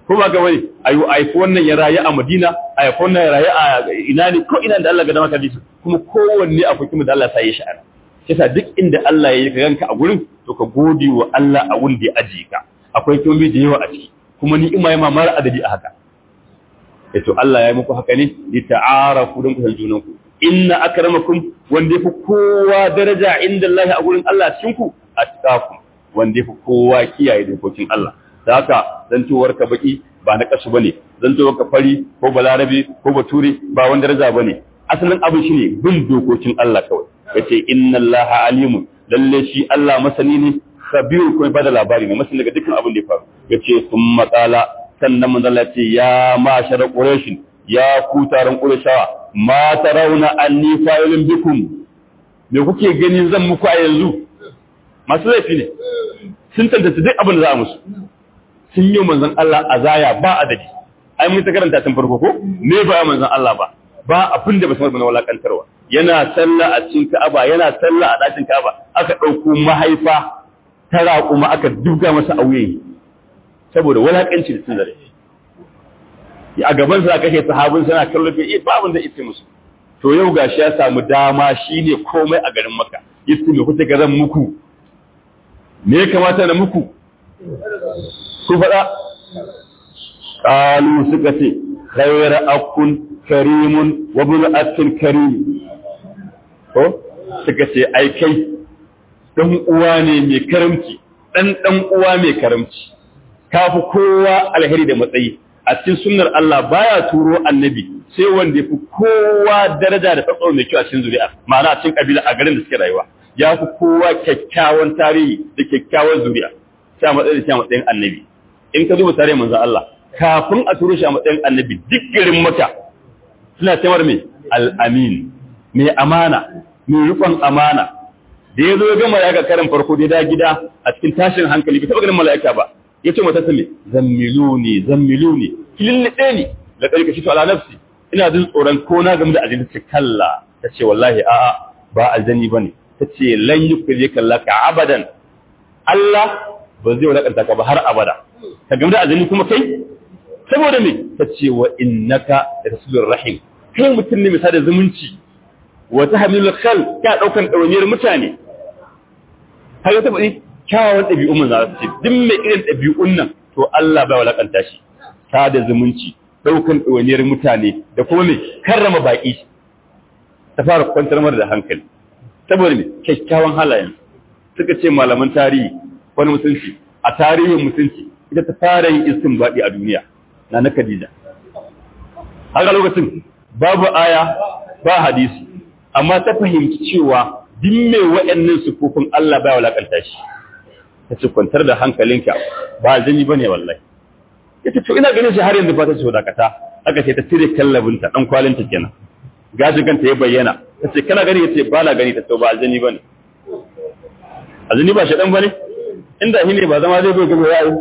Speaker 1: ko ba ga wani ayu aifi wannan ya rayu a Madina aifi wannan ya rayu a ina ne ko ina da Allah ga dama ka ji kuma kowanne akwai kuma da Allah sai ya sha'ara kisa duk inda Allah ya yi ka ganka a gurin to ka gode wa Allah a wurin da ya ajiye ka akwai komai da yawa a ciki kuma ni'ima ya mamara adadi a haka to Allah ya yi muku haka ne li ta'arafu don ku san junanku inna akramakum wanda yafi kowa daraja inda Allah a gurin Allah cikin ku attaqum wanda yafi kowa kiyaye dokokin Allah da haka zantowar ka baki ba na kasu bane zantowar ka fari ko balarabe ko bature ba wanda daraja bane asalin abin shine bin dokokin Allah kawai yace inna Allah alimun lalle shi Allah masani ne khabiru kuma bada labari ne masani daga dukkan abin da ya faru yace summa qala sannan manzo Allah ce ya mashar quraish ya ku taron qurayshawa ma tarawna anni fa'ilun bikum me kuke gani zan muku a yanzu masu laifi ne sun tantance duk abin da za a musu sun yi manzon Allah azaya ba adadi ai mun ta karanta tun farko ko me ba manzon Allah ba ba abin da ba san na walakantarwa yana sallah a cikin Ka'aba yana sallah a dakin Ka'aba aka dauko mahaifa ta raƙuma aka duga masa auye saboda walakanci da cin zarafi a gaban sa kashe sahabin sana kallo bai ba abin da yake musu to yau gashi ya samu dama shine komai a garin Makka yace me kuke ga zan muku me ya kamata na muku su faɗa qalu suka ce khayra akun karimun wa bin akin karim ko suka ce ai kai dan uwa ne mai karamci dan dan uwa mai karamci kafi kowa alheri da matsayi a cikin sunnar Allah baya turo annabi sai wanda yafi kowa daraja da tsatso mai kyau a cikin zuri'a ma'ana a cikin kabila a garin da suke rayuwa ya fi kowa kyakkyawan tarihi da kyakkyawan zuri'a sai a matsayin shi a matsayin annabi in ka duba tarihin manzon Allah kafin a turo shi a matsayin annabi duk garin maka suna cewar mai al'amin mai amana mai rufan amana da ya zo ya ga mala'ika karin farko da ya gida a cikin tashin hankali bai taɓa ganin mala'ika ba ya ce mata sami zammilu ne zammilu ne kilin ɗaya ne da ƙarƙa shi to ala nafsi ina jin tsoron ko na game da aljini ce kalla ta ce wallahi a'a ba aljani ba ne ta ce lan yi kuje kalla ka abadan Allah ba zai wadakanta ka ba har abada ka game da aljini kuma kai saboda me ta ce wa innaka da rasulur rahim kai mutum ne misali zumunci wa tahmilul khal ka daukan dauniyar mutane har ta faɗi kyawawan ɗabi'un mun za su ce duk mai irin ɗabi'un nan to Allah bai walakanta shi sada zumunci daukan dauniyar mutane da kuma me karrama baki ta fara kwantar mara da hankali saboda me kyakkyawan halayen suka ce malaman tarihi wani mutunci a tarihin mutunci ita ta fara yin istinbadi a duniya na na Khadija. Haka lokacin babu aya ba hadisi, amma ta fahimci cewa duk mai waɗannan sufufin Allah ba walakanta shi. Ta ce kwantar da hankalinka ba aljani ba ne wallahi. Ya ce, to ina ganin shi har yanzu ba ta ce dakata, aka ce ta cire kallabinta ɗan kwalinta kenan. Gashin kanta ya bayyana, ta ce kana gani ya ce ba na gani ta ce ba aljani ba ne. Aljani ba shaɗan ba ne? Inda shi ne ba zama zai bai gaba yayi.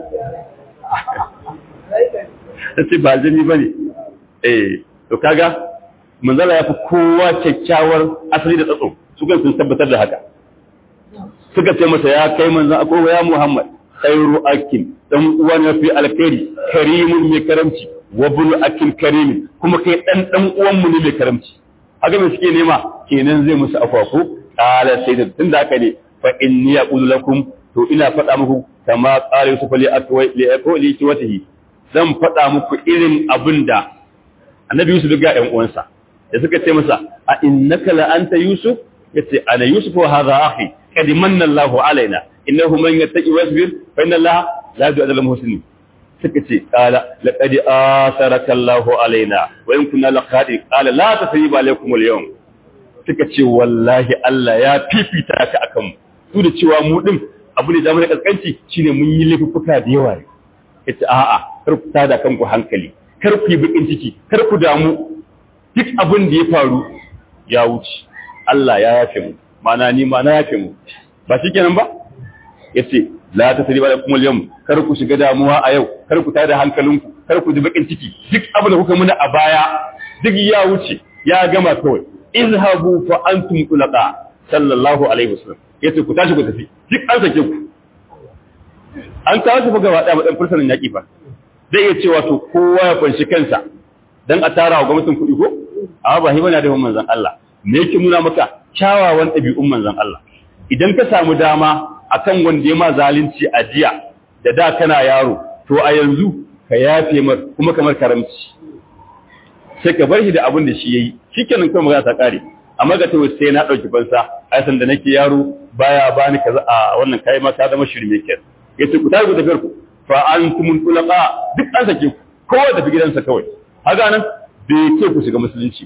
Speaker 1: ta ce ba jini ba ne eh to kaga manzala ya fi kowa kyakkyawar asali da tsatso su kan sun tabbatar da haka suka ce masa ya kai manzan akwai ya muhammad khairu akin dan uwa ne fi alkhairi karimun mai karamci wa bunu akin karimin kuma kai dan dan uwan mu ne mai karamci haka me suke nema kenan zai musu afwaku qala sai da tunda haka ne fa inni yaqulu lakum to ina faɗa muku kama qala yusuf li akwai li akwai watihi zan faɗa muku irin abin da annabi Yusuf ga ‘yan uwansa, da suka ce masa, a innaka la'anta Yusuf, ya ce, ana Yusuf wa haza ahi, kadi manna Allahu alaina, inna hu man yattaqi wasbir fa inna Allah la yu'adhibu al-muhsinin. Suka ce, qala laqad asaraka Allahu alaina wa in kunna laqadi qala la tasriba alaykum al-yawm. Suka ce wallahi Allah ya fifita ka akan mu. Su da cewa mu din abu ne da mu kaskanci shine mun yi laifuka da yawa ne. ita a'a kar ku tada kanku hankali kar ku yi bakin ciki kar ku damu duk abin da ya faru ya wuce Allah ya yafe mu mana ni ma na yafe mu ba shikenan ba yace la tasriba lakum al-yawm kar ku shiga damuwa a yau kar ku tada hankalinku kar ku ji bakin ciki duk abin da kuka muna a baya duk ya wuce ya gama kawai izhabu fa antum tulaqa sallallahu alaihi wasallam yace ku tashi ku tafi duk an sake ku an kawo su gaba ɗaya matsayin fursunan yaƙi fa zai iya cewa to kowa ya kwanci kansa dan a tara wa gwamnatin kuɗi ko amma ba hiba na da manzon Allah me yake nuna maka kyawawan ɗabi'un manzon Allah idan ka samu dama akan wanda ya ma zalunci a jiya da da kana yaro to a yanzu ka yafe mar kuma kamar karamci sai ka bar shi da abin da shi yayi shikenan kuma magana ta kare amma ga tawo sai na dauki fansa ai san da nake yaro baya bani kaza a wannan kai ma ka zama shirme ke yace ku tafi ku tafiyar ku fa antumul tulaqa duk an sake ku kowa tafi gidansa kawai haka nan bai ce ku shiga musulunci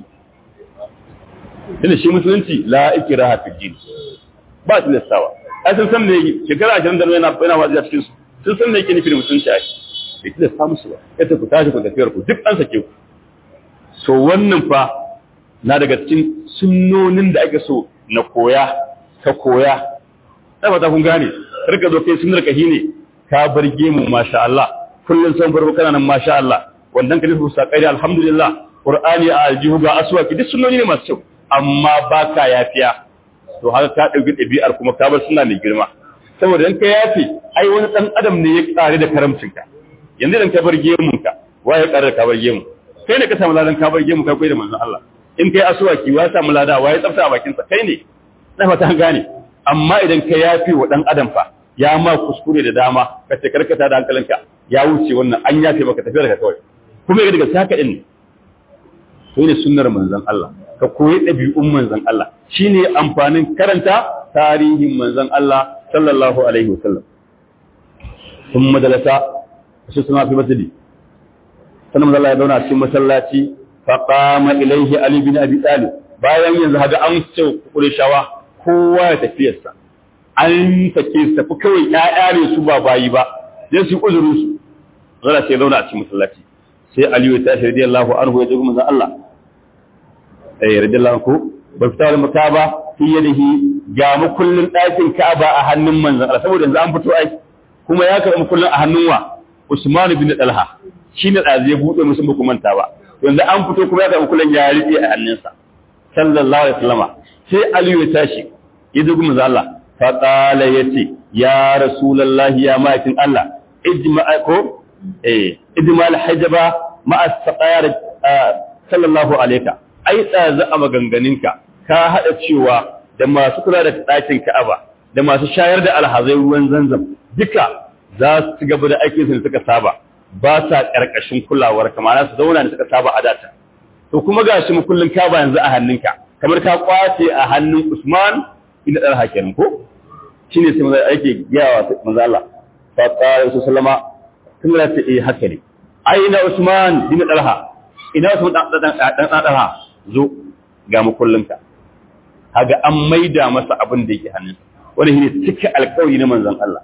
Speaker 1: tunda shi musulunci la ikraha fi din ba tilastawa ai sun san me shekara 20 da yana yana wazi a cikin su sun san me yake nufi da musulunci ai bai tilasta musu ba yace ku tashi ku tafiyar ku duk an sake ku to wannan fa na daga cikin sunnonin da ake so na koya ka koya sai ba ta kun gane rika zo kai sunnar kahi ne ka bar gemu masha Allah kullun san farko kana nan masha Allah wannan ka nufi sakai alhamdulillah qur'ani a aljihu ga aswaki duk sunnoni ne masu kyau amma baka yafiya to haka ka dauki dabi'ar kuma ka bar suna mai girma saboda in ka yafi ai wani dan adam ne ya kare da karamcinka yanzu dan ka bar gemunka waye ya kare da ka bar gemu kai ne ka samu ladan ka bar gemu kai koyi da manzon Allah in kai asuwaki wa samu lada wa ya tsafta a bakinsa kai ne na fata gane amma idan ka yafi wa dan adam fa ya ma kuskure da dama ka ce karkata da hankalinka ya wuce wannan an yafe maka tafiya daga kawai kuma ya daga saka din ne to ne sunnar manzon Allah ka koyi ɗabi'un manzon Allah shine amfanin karanta tarihin manzon Allah sallallahu alaihi wasallam sun majalasa su suna fi masjidi sannan manzon Allah ya zauna cikin masallaci faƙama ilaihi Ali bin Abi Talib bayan yanzu haga an ce Qurayshawa kowa ya tafiyarsa an sake su tafi kawai ƴaƴa ne su ba bayi ba sai su uzuru su zara sai zauna a cikin masallaci sai Ali ya tashi radiyallahu anhu ya ji manzon Allah eh radiyallahu anhu ba fita da makaba fi yadihi ga makullin ɗakin Ka'aba a hannun manzon Allah saboda yanzu an fito ai kuma ya karɓi makullin a hannun wa Usman bin Talha shi ne ɗazi ya buɗe musu muku manta ba yanzu an fito kuma ya karɓi kullun ya riƙe a hannunsa sallallahu alaihi wasallama sai Aliyu ya tashi ya dubi manzo Allah fa qala yace ya rasulullahi ya ma'akin Allah ijma'a ko eh ijmal hajaba ma'a saqayar sallallahu alaika ai tsaza a maganganinka ka hada cewa da masu kula da ɗakin Ka'aba da masu shayar da alhazai ruwan zanzam duka za su ci gaba da aikin su suka saba ba sa ƙarƙashin kulawar kamar su zauna da suka saba a data to kuma ga shi mukullin ka ba yanzu a hannunka kamar ka kwace a hannun Usman inda dar hakirin ko shine sai manzo ake gayawa manzo Allah fa qala sallama tun da ta eh haka ne aina Usman bin Talha ina Usman dan dan dan Talha zo ga mukullinka kaga an maida masa abin da yake hannunsa wani shine cika alƙawari na manzon Allah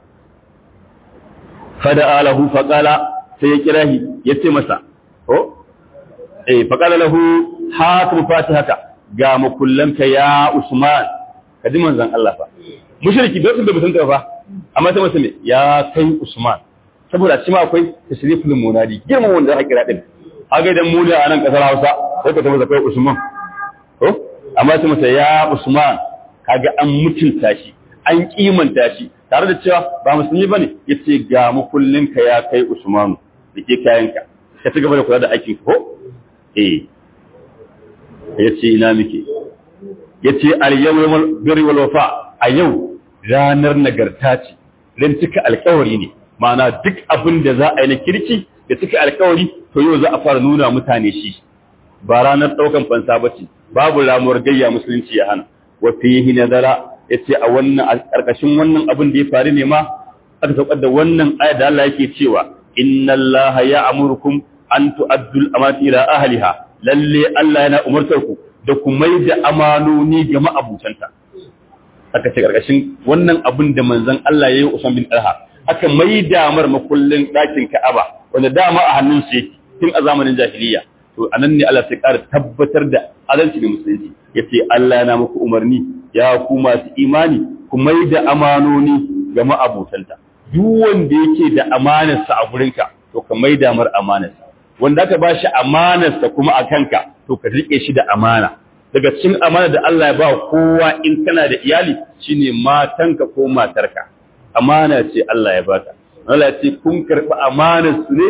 Speaker 1: fada alahu faqala sai ya kira shi ya ce masa ko eh faqala lahu hakim fatihaka ga makullanka ya usman kaji manzon Allah fa mushriki bai sun da mutunta fa amma sai masa ne ya kai usman saboda shi ma akwai tashriful munadi girman wanda aka kira din aga idan mu ne a nan kasar Hausa sai ka ta masa kai usman ko amma sai masa ya usman kaga an mutunta shi an kimanta shi tare da cewa ba musulmi bane yace ga makullinka ya kai usmanu da ke kayanka ka ci gaba da kula da aikin ko eh ya ce ina muke ya ce al-yawmul birri wal wafa a yau ranar nagarta ce ran cika alkawari ne ma'ana duk abin da za a yi na kirki da cika alkawari to yau za a fara nuna mutane shi ba ranar daukan fansa bace babu ramuwar gayya musulunci ya hana wa fihi nazara yace a wannan a karkashin wannan abin da ya faru ne ma aka saukar da wannan ayat da Allah yake cewa inna Allah ya'murukum an tu'addu al-amanati ila ahliha lalle Allah yana umartar ku da ku mai da amanoni ga ma'abutanta aka ce karkashin wannan abin da manzon Allah ya yi Usman bin Talha aka mai da mar makullin ɗakin Ka'aba wanda dama a hannun shi yake tun a zamanin jahiliya to anan ne Allah sai ƙara tabbatar da adalci da musulunci yace Allah yana muku umarni ya ku masu imani ku mai da amanoni ga ma'abutanta duk wanda yake da amanarsa a gurinka to ka mai da mar amanarsa wanda aka ba shi amanarsa kuma a kanka to ka rike shi da amana daga cikin amana da Allah ya ba kowa in kana da iyali shine matanka ko matarka amana ce Allah ya baka Allah ya ce kun karɓi amanar su ne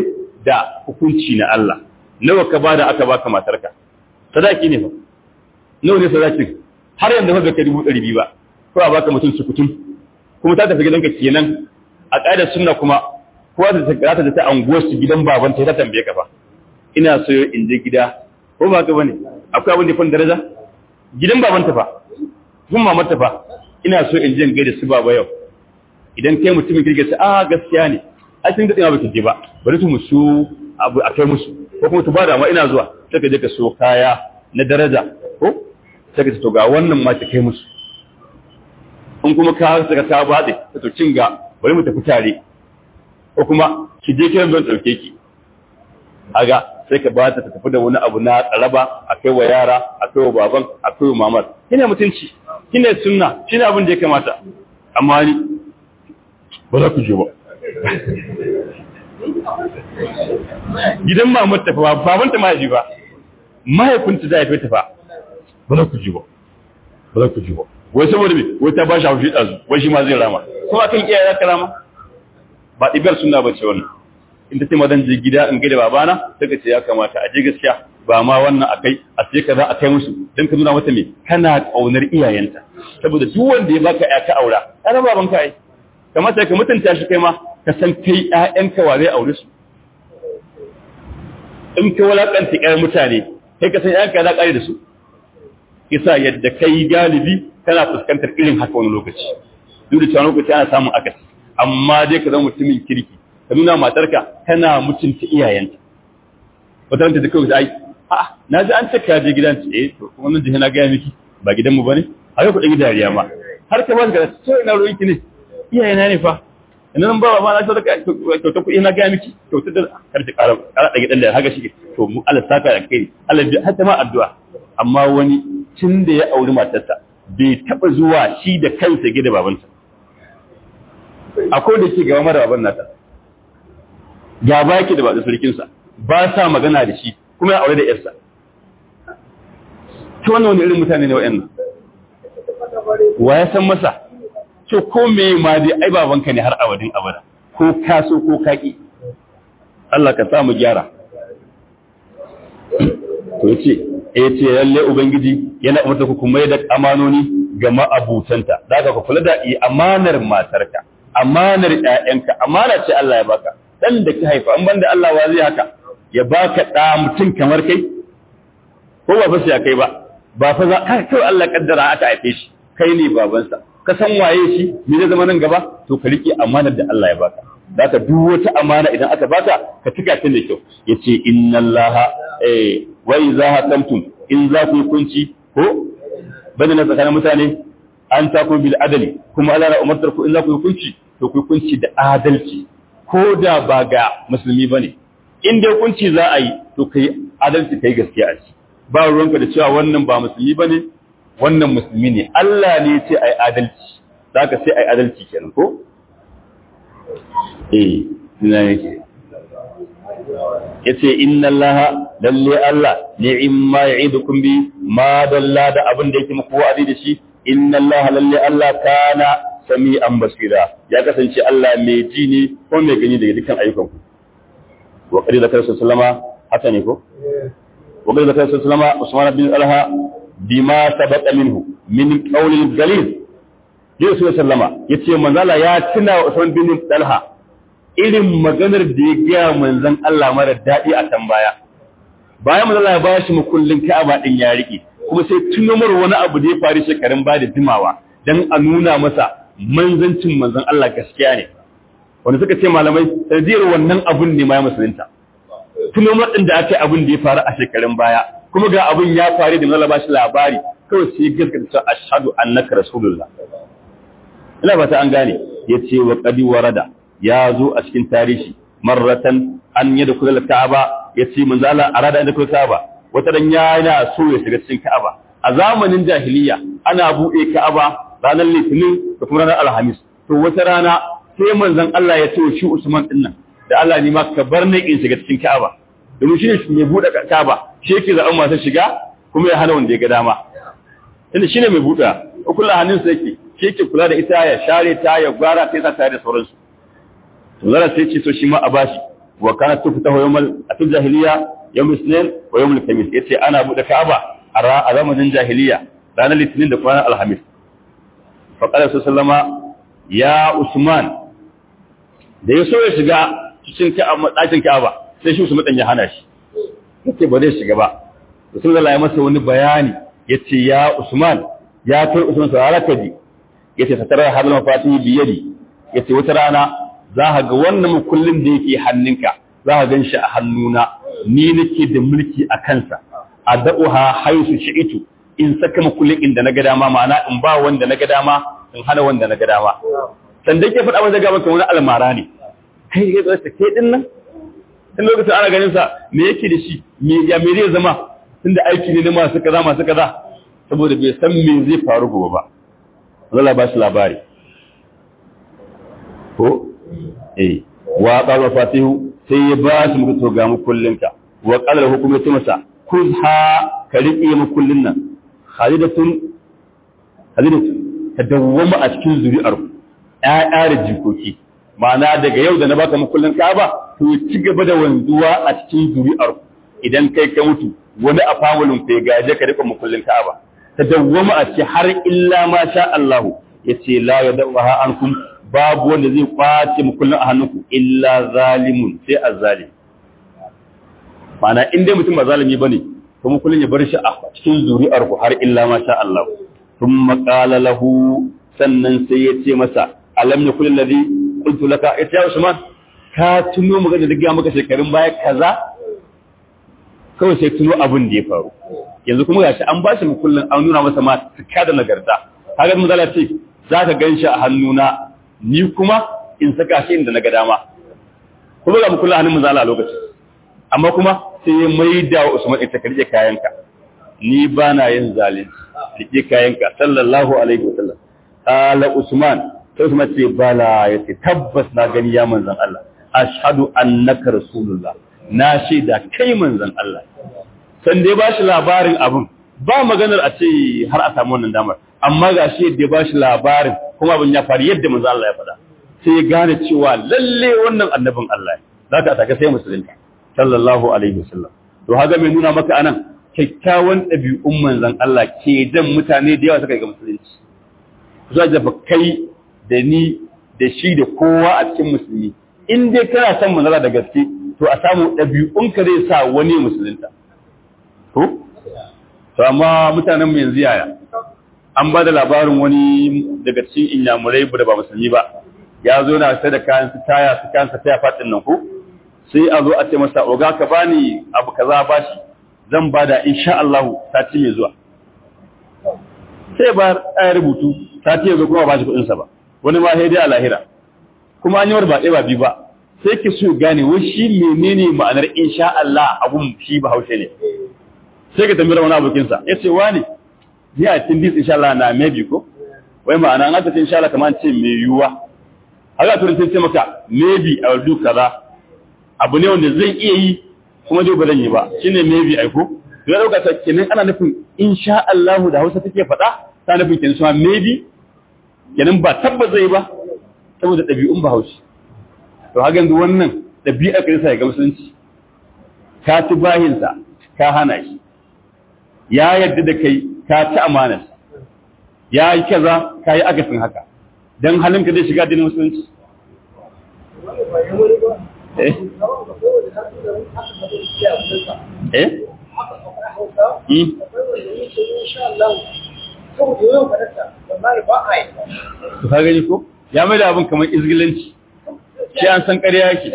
Speaker 1: da hukunci na Allah nawa ka bada aka baka matarka sadaki ne fa nawa ne sadakin har yanzu ba ka dubu ɗari biyu ba ko a baka mutum sukutun kuma ta tafi gidanka kenan a ƙa'idar sunna kuma kowa da ta karata da ta anguwar su gidan baban ta tambaye ka fa ina so in je gida ko ba ka bane akwai abin da fan daraja gidan baban ta fa gun mamar ta fa ina so in je in gaida su baba yau idan kai mutumin kirge sai a gaskiya ne a cikin da ba ki je ba bari su musu abu a kai musu ko kuma tu ba da ma ina zuwa sai ka je ka so kaya na daraja ko sai ka to ga wannan ma ta kai musu in kuma ka saka ta bade to cin ga bari mu tafi tare ko kuma ki je kiran don dauke ki aga sai ka ba ta tafi da wani abu na tsaraba a kai wa yara a kai wa baban a kai wa mamar kina mutunci kina sunna shine abin da ya kamata amma ni ba za ku je ba gidan mamar tafi ba baban ta mahaifi ba mahaifinta da haife ta fa ba za ku je ba ba za ku je ba wai saboda me wai ta ba shi haushi ɗazu wai shi ma zai rama ko akan iyaye za ka rama ba ɗibar suna ba ce wannan in ta ce ma zan je gida in gaida babana sai ka ce ya kamata a je gaskiya ba ma wannan akai a sai ka za a kai musu don ka nuna mata me kana ƙaunar iyayenta saboda duk wanda ya baka ya ka aura ana baban ka ai kamata ka mutunta shi kai ma ka san kai ƴaƴanka wa zai aure su in ka walakanta ƴaƴan mutane kai ka san ƴaƴanka za ƙare da su isa yadda kai galibi kana fuskantar irin haka wani lokaci duk da cewa lokaci ana samun akasi amma dai ka zama mutumin kirki ka nuna matarka kana mutunta iyayenta wata ranta da kawai ai a na ji an ce ka je gidan ce eh to kuma nan jihe na gaya miki ba gidan mu bane a yau ku ɗan dariya ma har ka ba ka so ina ruwan ki ne iyayena ne fa ina nan ba ba na so da kyauta kuɗi na gaya miki kyauta da kar ta ƙara ƙara ɗage ɗan da haka shi to mu Allah saka da kai Allah bi hatta ma addu'a amma wani tun da ya auri matarsa bai taɓa zuwa shi da kansa gida babansa akwai da ke gaba mara baban nata gaba yake da baɗin sarkinsa ba sa magana da shi kuma ya aure da yarsa ta wannan wani irin mutane ne wa'yan wa ya san masa to ko me ma dai ai babanka ne har abadin abada ko ka so ko ka ki Allah ka samu gyara to yace eh ce lalle ubangiji yana umarta ku kuma da amanoni ga ma'abutanta daga ku kula da amanar matarka amanar ƴaƴanka amana ce Allah ya baka dan da ka haifa an banda Allah wa zai haka ya baka da mutum kamar kai ko ba fa sai kai ba ba fa za ka kai Allah kaddara aka haife shi kai ne babansa ka san waye shi me zai zama nan gaba to ka rike amanar da Allah ya baka zaka duk wata amana idan aka baka ka tuka ta da kyau yace inna allaha eh wa idza hakamtum in za ku kunci ko bada na tsakanin mutane an taku bil adali kuma Allah na umartar ku in za ku kunci to ku kunci da adalci ko da ba ga musulmi bane in dai kunci za a yi to kai adalci kai gaskiya a ci ba ruwanka da cewa wannan ba musulmi bane wannan musulmi ne Allah ne ce ai adalci zaka sai ai adalci kenan ko eh ina yake yace inna allaha lalle Allah ni'imma ya'idukum bi ma dalla da abin da yake muku wa'adi da shi inna allaha lalle Allah kana sami'an basira ya kasance Allah mai ji ne ko mai gani daga dukkan ayyukan ku wa qad zakara sallama haka ne ko wa qad zakara sallama Usman bin Alha bima sabaqa minhu min qawli al-ghalib Yesu sallama yace manzala ya tuna Usman bin Talha irin maganar da ya gaya manzan Allah mara daɗi a can baya. Bayan manzan Allah ya ba shi makullin Ka'aba ɗin ya riƙe, kuma sai tunomar wani abu da ya faru shekarun ba da jimawa don a nuna masa manzancin manzan Allah gaskiya ne. Wanda suka ce malamai, sanadiyar wannan abun ne ma ya musulunta. Tunomar ɗin da aka yi abun da ya faru a shekarun baya, kuma ga abun ya faru da manzan ba shi labari, kawai sai gaskata cewa ashhadu annaka rasulullah. Ina ba ta an gane, ya ce wa qadi warada ya zo a cikin tarihi marratan an yi da kula ka'aba ya ce manzo Allah arada inda kula ka'aba wata dan yana so ya shiga cikin ka'aba a zamanin jahiliya ana buɗe ka'aba ranar litinin da kuma ranar alhamis to wata rana sai manzon Allah ya ce shi Usman din nan da Allah ne ma ka bar ni in shiga cikin ka'aba domin shi ne mai buɗe ka'aba shi yake zaɓen masu shiga kuma ya hana wanda ya ga dama tunda shine mai buɗe kullu hannunsa yake shi yake kula da ita ya share ta ya gwara ta yasa tare da sauransu zara sai ce so shi ma a bashi wa kana tuftahu yawmal atil jahiliya yawm isnin wa yawm al-khamis yace ana bude Ka'aba a zamanin jahiliya ranar litinin da kwanan alhamis fa qala sallama ya usman da ya so ya shiga cikin ɗakin Ka'aba sai shi Usman ya hana shi yace ba zai shiga ba Rasulullah ya masa wani bayani yace ya Usman ya kai Usman sararaka ji yace satara hadal mafatihi bi yadi yace wata rana za ka ga wannan mukullin da yake hannunka za ka ganshi a hannuna ni nake da mulki a kansa adauha haisu shi'itu in saka mukullin inda na ga dama ma'ana in ba wanda na ga dama in hana wanda na ga dama sanda ke faɗa wanda ga maka wani almara ne kai ya zai kai din nan tun lokacin ana ganin sa me yake da shi me ya me zai zama tunda aiki ne na masu kaza masu kaza saboda bai san me zai faru gobe ba Allah ba shi labari ko eh wa qala fatihu sai ya ba shi muku to ga mu kullinka wa qala hukumatu masa kuzha ka riƙe mu kullin nan khalidatun khalidatun ta dawwama a cikin zuri'ar ƴaƴa da jikoki ma'ana daga yau da na baka makullin Ka'aba to ci gaba da wanzuwa a cikin zuri'ar idan kai ka mutu wani a famulin ku ya gaje ka rika makullin Ka'aba ta dawwama a cikin har illa ma sha Allah yace la yadawaha ankum babu wanda zai kwace makullin a hannunku illa zalimun sai azzalim ma'ana in dai mutum ba zalimi bane to makullin ya bar shi a cikin zuri'ar ku har illa ma sha Allah thumma qala lahu sannan sai ya ce masa alam yakul alladhi qultu laka ita ya Usman ka tuno magana da gaya maka shekarun baya kaza kawai sai tuno abin da ya faru yanzu kuma gashi an bashi mu kullun an nuna masa ma tuka da nagarta kaga mun zala ce zaka ganshi a hannuna ni kuma in saka shi inda naga dama kuma ga mu kullun hannun mun zala a lokacin amma kuma sai ya maida wa Usman ita ka rike kayanka ni ba na yin zalunci rike kayanka sallallahu alaihi wasallam ala Usman sai Usman ce bala yace tabbas na gani ya manzon Allah ashhadu annaka rasulullah na shaida kai manzon Allah san dai ba shi labarin abin ba maganar a ce har a samu wannan damar amma ga shi yadda ba shi labarin kuma abin ya faru yadda manzon Allah ya faɗa sai ya gane cewa lalle wannan annabin Allah ne za ka taka sai musulunta sallallahu alaihi wasallam to haga mai nuna maka anan kyakkyawan ɗabi'un manzon Allah ke jan mutane da yawa suka ga musulunci za ka kai da ni da shi da kowa a cikin musulmi in dai kana son manzala da gaske to a samu ɗabi'unka zai sa wani musulunta to to amma mutanen mu yanzu yaya an ba da labarin wani daga cikin inyamurai da ba musulmi ba ya zo na sai da kayan su taya su kayan sa taya fatin nan ko sai a zo a ce masa oga ka bani abu kaza bashi zan bada insha Allah sati mai zuwa sai ba ya rubutu sati ya zo kuma ba shi kuɗin sa ba wani ma sai dai a lahira kuma an yi war ba ɗaya ba biyu ba sai ki so gane wai shi menene ma'anar insha Allah abun shi bahaushe ne sai ka tambayar wani abokinsa ya ce wani ni a cikin dis insha Allah na maybe ko wai ma'ana an aka ce insha Allah kamar ce mai yiwuwa haka turin sai ce maka maybe a do kaza abu ne wanda zai iya yi kuma dai ba zan yi ba shine maybe ai ko ya dauka ta kenan ana nufin insha Allah da Hausa take faɗa ta nufin kenan cewa maybe kenan ba tabbas zai ba saboda ɗabi'un Bahaushe to haka yanzu wannan ɗabi'ar kai sai ga musulunci ka ci bahinsa ka hana shi ya yadda da kai ka ci amanar ya yi kaza ka yi agasin haka don halinka zai shiga dinin musulunci eh eh to ka gani ko ya mai da abin kamar izgilanci shi an san ƙarya yake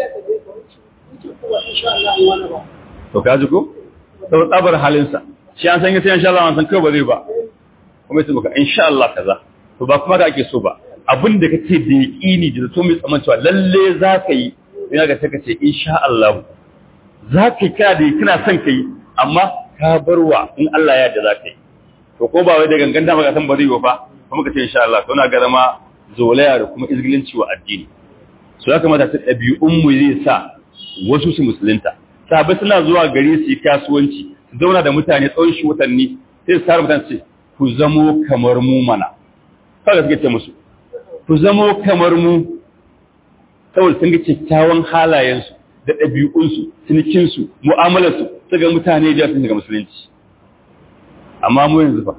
Speaker 1: to ka ji ko sau tsabar halinsa shi an san yi sai insha Allah an san kai ba zai ba kuma yace maka insha Allah kaza to ba kuma da ake so ba abin da kake da yaqini da to mai tsaman cewa lalle za ka yi ina ga sai ka ce insha Allah za ka yi kana da kana son kai amma ka barwa in Allah ya yarda za ka yi to ko ba wai da gangan da maka san ba zai ba kuma ka ce insha Allah to na ga zama zolaya da kuma izgilinci wa addini so ya kamata ta ɗabi'un mu zai sa wasu su musulunta sahabbai suna zuwa gari su yi kasuwanci su zauna da mutane tsawon shi watanni sai su tara mutane ce ku zamo kamar mu mana kaga suke ce musu ku zamo kamar mu saboda sun ga kyakkyawan halayensu da ɗabi'unsu cinikinsu mu'amalarsu su ga mutane da sun shiga musulunci amma mu yanzu fa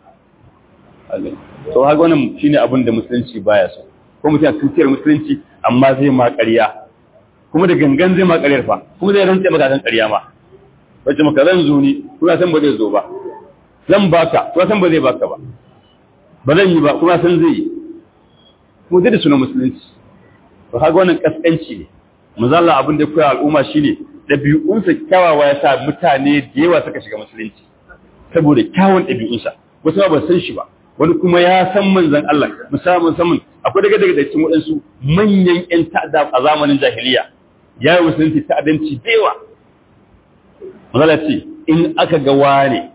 Speaker 1: to haka wannan shine abin da musulunci baya so ko mutum ya tutiyar musulunci amma zai ma ƙarya kuma da gangan zai ma ƙaryar fa kuma zai rantse maka kan ƙarya ma wacce maka zan zo ni kuma san ba zai zo ba zan baka kuma san ba zai baka ba ba zan yi ba kuma san zai yi kuma zai da sunan musulunci to haka wannan kaskanci ne mazalla abin da koya al'umma shine ɗabi'unsa kyawawa ya sa mutane da yawa suka shiga musulunci saboda kyawun ɗabi'unsa wasu ba san shi ba wani kuma ya san manzan Allah musamman saman akwai daga daga cikin waɗansu manyan ƴan ta'adda a zamanin jahiliya ya yi musulunci ta'addanci da yawa mazalla ce in aka ga wane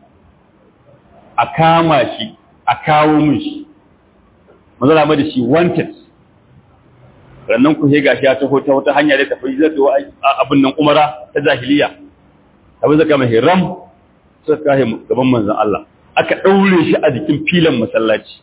Speaker 1: a kama shi a kawo min shi mazalla ma da shi wanted rannan ku sai gashi ya taho ta wata hanya da tafi zai zo abin nan umara ta jahiliya abin zaka mai hiram suka kai gaban manzon Allah aka daure shi a jikin filan masallaci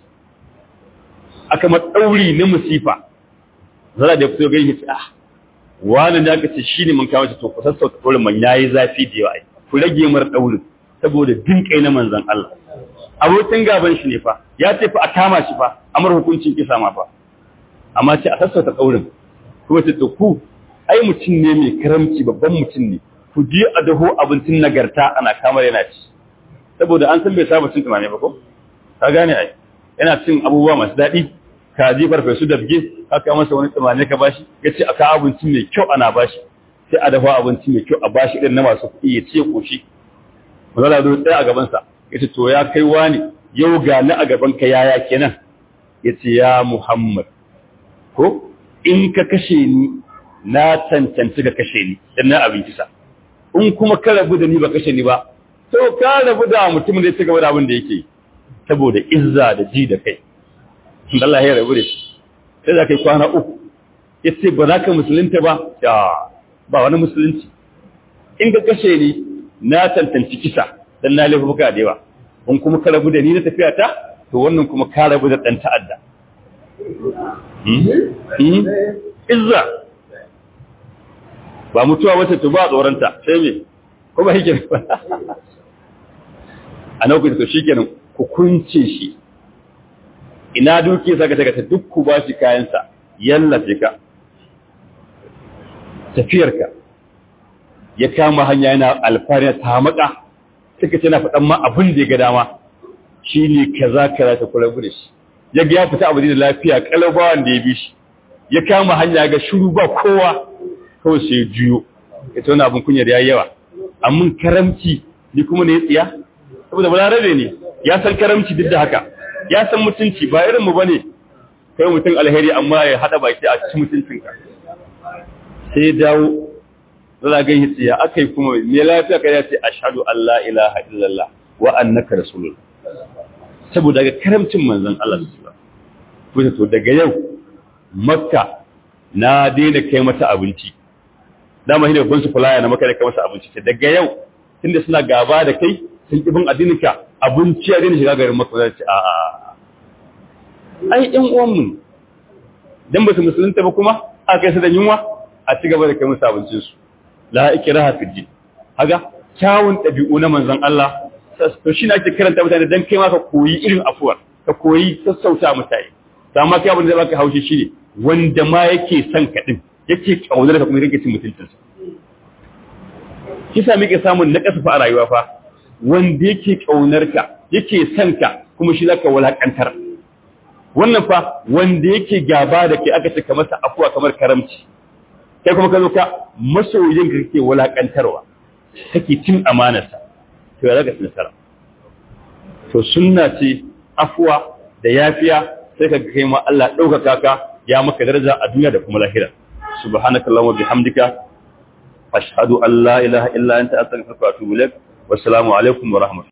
Speaker 1: aka ma dauri na musifa zara da fito gani ce ah wani da aka ce shine mun kawo shi to ku sassauta daurin man yayi zafi da yawa ku rage mar daurin saboda din kai na manzon Allah abokin gaban shi ne fa ya ce fa a kama shi fa amar hukuncin kisa ma fa amma ce a sassauta ƙaurin kuma ce to ku ai mutum ne mai karamci babban mutum ne ku je a daho abincin nagarta ana kamar yana ci saboda an san bai saba cin tumame ba ko ka gane ai yana cin abubuwa masu daɗi kaji farfesu da bige aka masa wani tumame ka bashi ya ce aka abinci mai kyau ana bashi sai a dafa abinci mai kyau a bashi irin na masu kuɗi ya ce koshi mazala zo tsaya a gabansa ya ce to ya kai wani yau ga ni a gaban ka yaya kenan ya ce ya muhammad ko in ka kashe ni na cancanci ka kashe ni dan na abin kisa in kuma ka rabu da ni ba kashe ni ba to ka rabu da mutumin da ya ci gaba da abin da yake saboda izza da ji da kai Allah ya rabu da shi sai za ka yi kwana uku ya ce ba za ka musulunta ba ya ba wani musulunci in ka kashe ni na cancanci kisa dan na laifuka da yawa in kuma ka rabu da ni na tafiya ta to wannan kuma ka rabu da ɗan ta'adda izza ba mutuwa wacce to ba tsoronta sai me ko ba yake ba a nau'in to shikenan ku kunce shi ina duke saka saka ta duk ku ba shi kayansa yallafe ka tafiyarka ya kama hanya yana alfariya ta maka suka ce na faɗan ma abin da ya ga dama shi ne kaza kaza ta kula da shi ya ga ya fita abu da lafiya kalabawan da ya bi shi ya kama hanya ga shuru ba kowa kawai sai juyo ya tona abin kunyar ya yawa amma karamci ni kuma ne tsiya saboda balarabe ne ya san karamci duk da haka ya san mutunci ba irin mu bane kai mutum alheri amma ya hada baki a cikin mutuncinka sai ya dawo zala ga yi tsiya akai kuma me lafiya kai ya ce ashhadu an la ilaha illallah wa annaka rasulullah saboda ga karamcin manzon Allah sallallahu alaihi wasallam to daga yau makka na daina kai mata abinci dama shine babban su fulaya na makka da kai masa abinci ce daga yau tunda suna gaba da kai sun kibin addininka abinci ya daina shiga garin makka zai ce a a ai ɗan uwan mu dan ba su musulunta ba kuma a kai su da yunwa a ci gaba da kai musu abincin su la ikraha fi din haga kyawun ɗabi'u na manzon Allah to shi ne ake karanta mutane dan kai ma ka koyi irin afuwar ka koyi sassauta mutane amma kai abin da zai baka haushi shine wanda ma yake son ka din yake kaunar ka kuma yake cin mutuncinsa kisa muke samun na kasafa a rayuwa fa wanda yake kaunar ka yake son ka kuma shi zaka walakantar wannan fa wanda yake gaba da kai aka ce ka masa afuwa kamar karamci kai kuma ka zo ka masoyin ka kake walakantarwa kake cin amanarsa to ya zaka nasara to sunna ce afuwa da yafiya sai ka kai ma Allah ɗaukaka ka ya maka daraja a duniya da kuma lahira subhanakallahumma bihamdika ashhadu an la ilaha illa anta astaghfiruka wa atubu ilaik wassalamu alaikum wa rahmatullahi